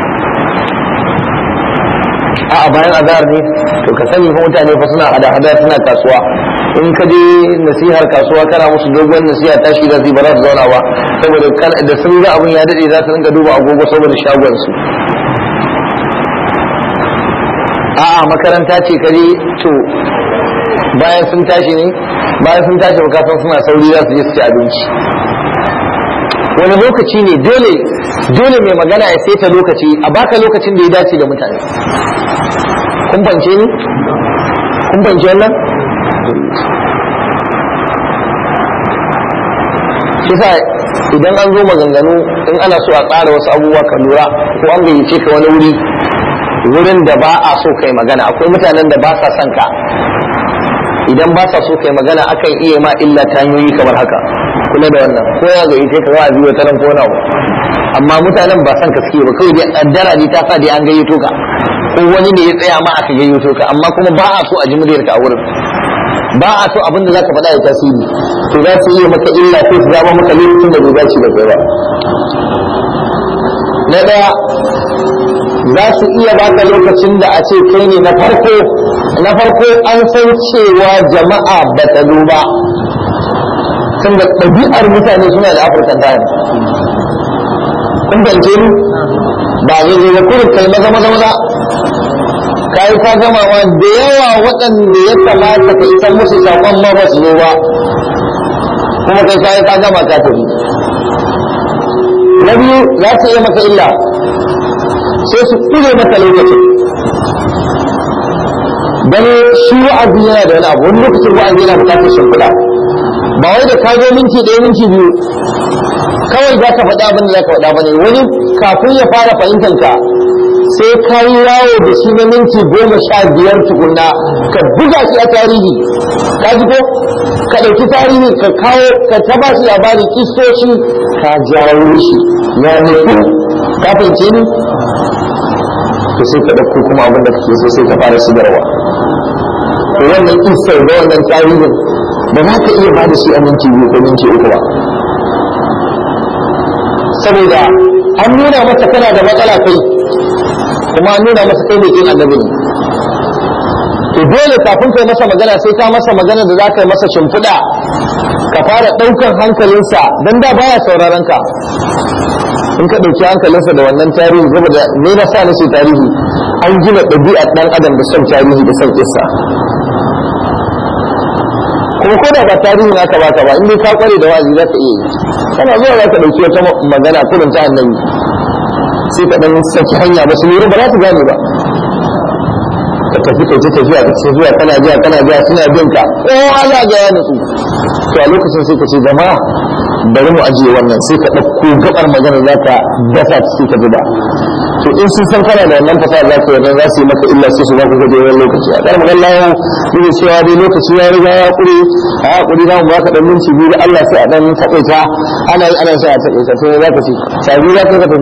a bayan azhar ne to ka sani fa mutane fa suna hada hada suna kasuwa in ka je nasihar kasuwa kana musu dogon nasiha tashi da zai ba za su zauna ba saboda da sun ga abin ya dade za su rinka duba agogo saboda shagon su a'a makaranta ce kare to bayan sun tashi ne bayan sun tashi bukatan suna sauri za su je su ci abinci wani lokaci ne dole dole mai magana ya saita lokaci a baka lokacin da ya dace da mutane kun fance ni kun fance wannan kisa idan an zo maganganu in ana so a tsara wasu abubuwa ka lura ko an gayyace ka wani wuri wurin da ba a so kai magana akwai mutanen da ba sa son ka idan ba sa so kai magana akan iya ma illa ta hanyoyi kamar haka kula da wannan ko ya ga ita ka za a biyo ta nan ko na amma mutanen ba san ka suke ba kawai dai addara ne ta sa dai an gayyato ka ko wani ne ya tsaya ma aka gayyato ka amma kuma ba a so a ji muryar ka a wurin ba a so abin da zaka faɗa ya tasiri to za su iya maka illa ko su zama maka lokacin da bai dace da kai ba na daya za su iya baka lokacin da a ce kai ne na farko na farko an san cewa jama'a ba ta duba tunda ɗabi'ar mutane suna da afirkan time kun fahimce ni ba zai zai da kurin kai maza maza maza ka yi ka gama ma da yawa waɗanda ya kamata ka isa musu saƙon ma ba su zo ba kuma kai ka yi ka gama ka tafi na biyu za su iya maka illa sai su kure maka lokacin dan shi wa'azi yana da wani abu wani lokacin wa'azi yana bukatar shimfiɗa ba wai da ka zo minti ɗaya minti biyu kawai za ka faɗa abin da za ka faɗa ba ne wani kafin ya fara fahimtar ka sai ka yi yawo da shi na minti goma sha biyar tukunna ka buga shi a tarihi ka ji ko ka ɗauki tarihi ka kawo ka taba shi labarin kistoshi ka jawo shi ya nufi ka fahimce ni to sai ka ɗauko kuma abin da kake so sai ka fara shigarwa to wannan kistar da wannan tarihin ba za ka iya ba da shi a minti biyu ko minti uku ba saboda an nuna masa kana da matsala kai kuma an nuna masa kai mai kin annabi ne to dole kafin kai masa magana sai ka masa magana da za ka yi masa shimfiɗa ka fara ɗaukan hankalinsa don da baya sauraron ka in ka ɗauki hankalinsa da wannan tarihi saboda ne na sa nace tarihi an gina ɗabi'ar ɗan adam da son tarihi da son kissa kuma ko da ba tarihin aka baka ba in dai ka kware da wa'azi za ka iya yi kana zuwa za ka ɗauki wata magana kullum ta annabi sai ka ɗan saki hanya ba su lura ba za su gane ba ka tafi kai ta tafiya ka ce zuwa kana jiya kana jiya suna bin ka kowa za ga ya nutsu to a lokacin sai ka ce jama'a bari mu ajiye wannan sai ka ɗauko gabar magana za ka dasa ta sai ka zuba to in sun san kana da wannan fasaha za ka yarda za su yi maka illa sai su za ku gaje wani lokaci a ƙarfin Allah yau ne cewa dai lokaci ya riga ya ƙure a haƙuri za mu ba ka ɗan minti biyu da Allah sai a ɗan taƙaita ana yi ana sai a taƙaita to za ka ce sabi za ka tafi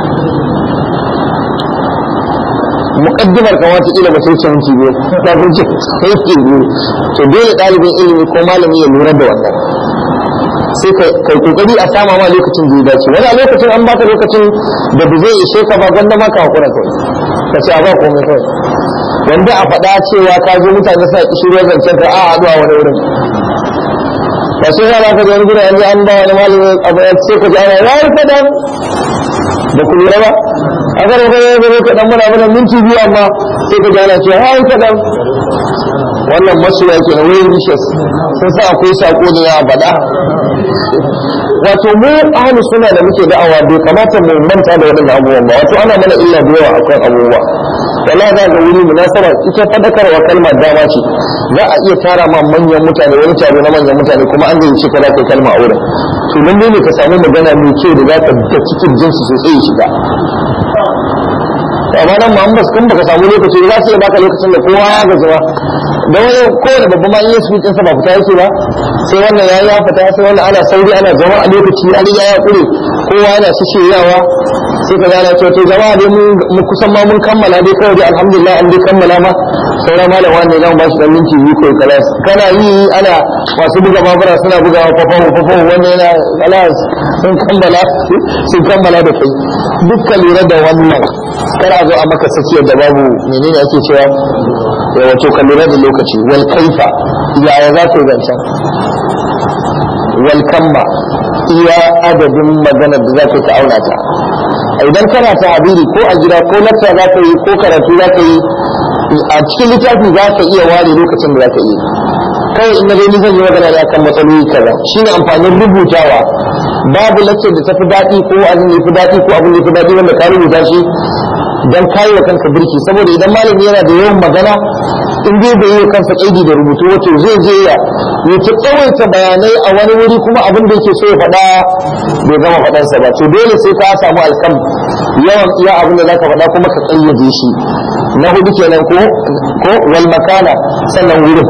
muqaddimar ka wata kila ba sai ce minti biyu ta kun ce sai ke biyu to dole ɗalibin ilimi ko malami ya lura da wannan sai ka kai kokari a sama ma lokacin da ya dace wani a lokacin an baka lokacin da ba zai ishe ka ba gwanda ma ka hakura kawai ka ce a ba komai kawai wanda a faɗa cewa ka zo mutane suna kishirwar zancen ka a haɗu a wani wurin ba sai ya ka wani gida yanzu an ba wani malami abu ya ce ka ji ana ya yi kaɗan da ku lura ba a kan ka yi zai kaɗan muna mana minti biyu amma sai ka ji ana cewa ya yi kaɗan wannan masoya ke na wurin vicious sun sa akwai sako ne ya faɗa wato mu ahlu suna da muke da'awa bai kamata mu manta da waɗannan abubuwan ba wato ana mana illa da yawa akan abubuwa wallahi za ga wuri munasaba ita fadakarwa kalmar dama ce za a iya tara ma manyan mutane wani taro na manyan mutane kuma an zai ce kada kai kalma a wurin to nan ne ka samu magana mai kyau da za ka da cikin jinsu sosai ya shiga amma nan Muhammad kun baka samu lokaci za su iya baka lokacin da kowa ya gaji ba da wani kowane babban ma iya suke sa ba fita yake ba sai wannan ya ya fita sai wannan ana sauri ana zama a lokaci an ya ya kure kowa yana shiryawa sai ka gane cewa to jama'a dai mun kusan ma mun kammala dai kawai dai alhamdulillah an dai kammala ma saura malam wanda zan ba shi dan minti biyu kai kalas kana yi ana masu buga babura suna bugawa fafahu fafahu wannan yana kalas sun kammala sun kammala da kai dukkan lura da wannan kar a zo a maka sakiyar da babu menene ake cewa ya wato ka lura da lokaci wal kaifa yaya za ka yi zancen wal kamma iya adadin maganar da za ka ta auna ta idan kana ta habiri ko a gida ko lakta za ka yi ko karatu za ka yi a cikin littafi za ka iya ware lokacin da za ka yi kawai in na zo ni zan yi magana da akan matsaloli kaza shine amfanin rubutawa babu lakcin da tafi daɗi ko abin da fi daɗi ko abin da fi daɗi wanda ka rubuta shi dan kayi wa kanka birki saboda idan malami yana da yawan magana in dai bai yi kansa kaidi da rubutu wato zai je ya ya ta tsawaita bayanai a wani wuri kuma abin da yake so ya faɗa bai gama faɗansa ba to dole sai ka samu alkam yawan iya abin da zaka faɗa kuma ka kayyade shi na hudu kenan ko ko wal makana sannan wurin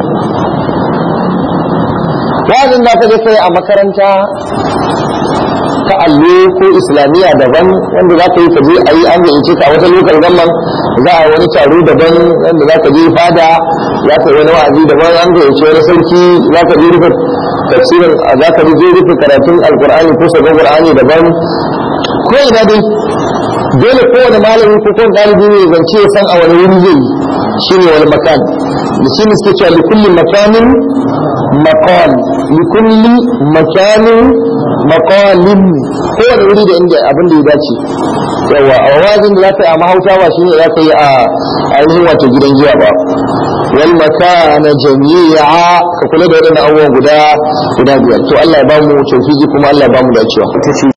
wa'azin da ka je kai a makaranta ta allo ko islamiyya daban wanda za ka yi ka je a yi an gayyace ka a wata lokal gamman za a wani taro daban wanda za ka je fada za ka yi wani wa'azi daban an gayyace wani sarki za ka je rufe tafsirin za ka je rufe karatun alkur'ani ko sabon qur'ani daban ko ina dai dole kowane malami ko kowane ɗalibi ne zance ya san a wani wuri zai yi shine wani makan da shi ne suke cewa likulli makanin maqal likulli makanin maqalin kowane wuri da inda abin da ya dace yawa a wajin da za ka yi a mahauta ba shine za ka yi a ainihin wato gidan giya ba wal makana jami'a ka kula da wadannan abubuwan guda guda biyar to Allah ya ba mu tawfiki kuma Allah ya ba mu dacewa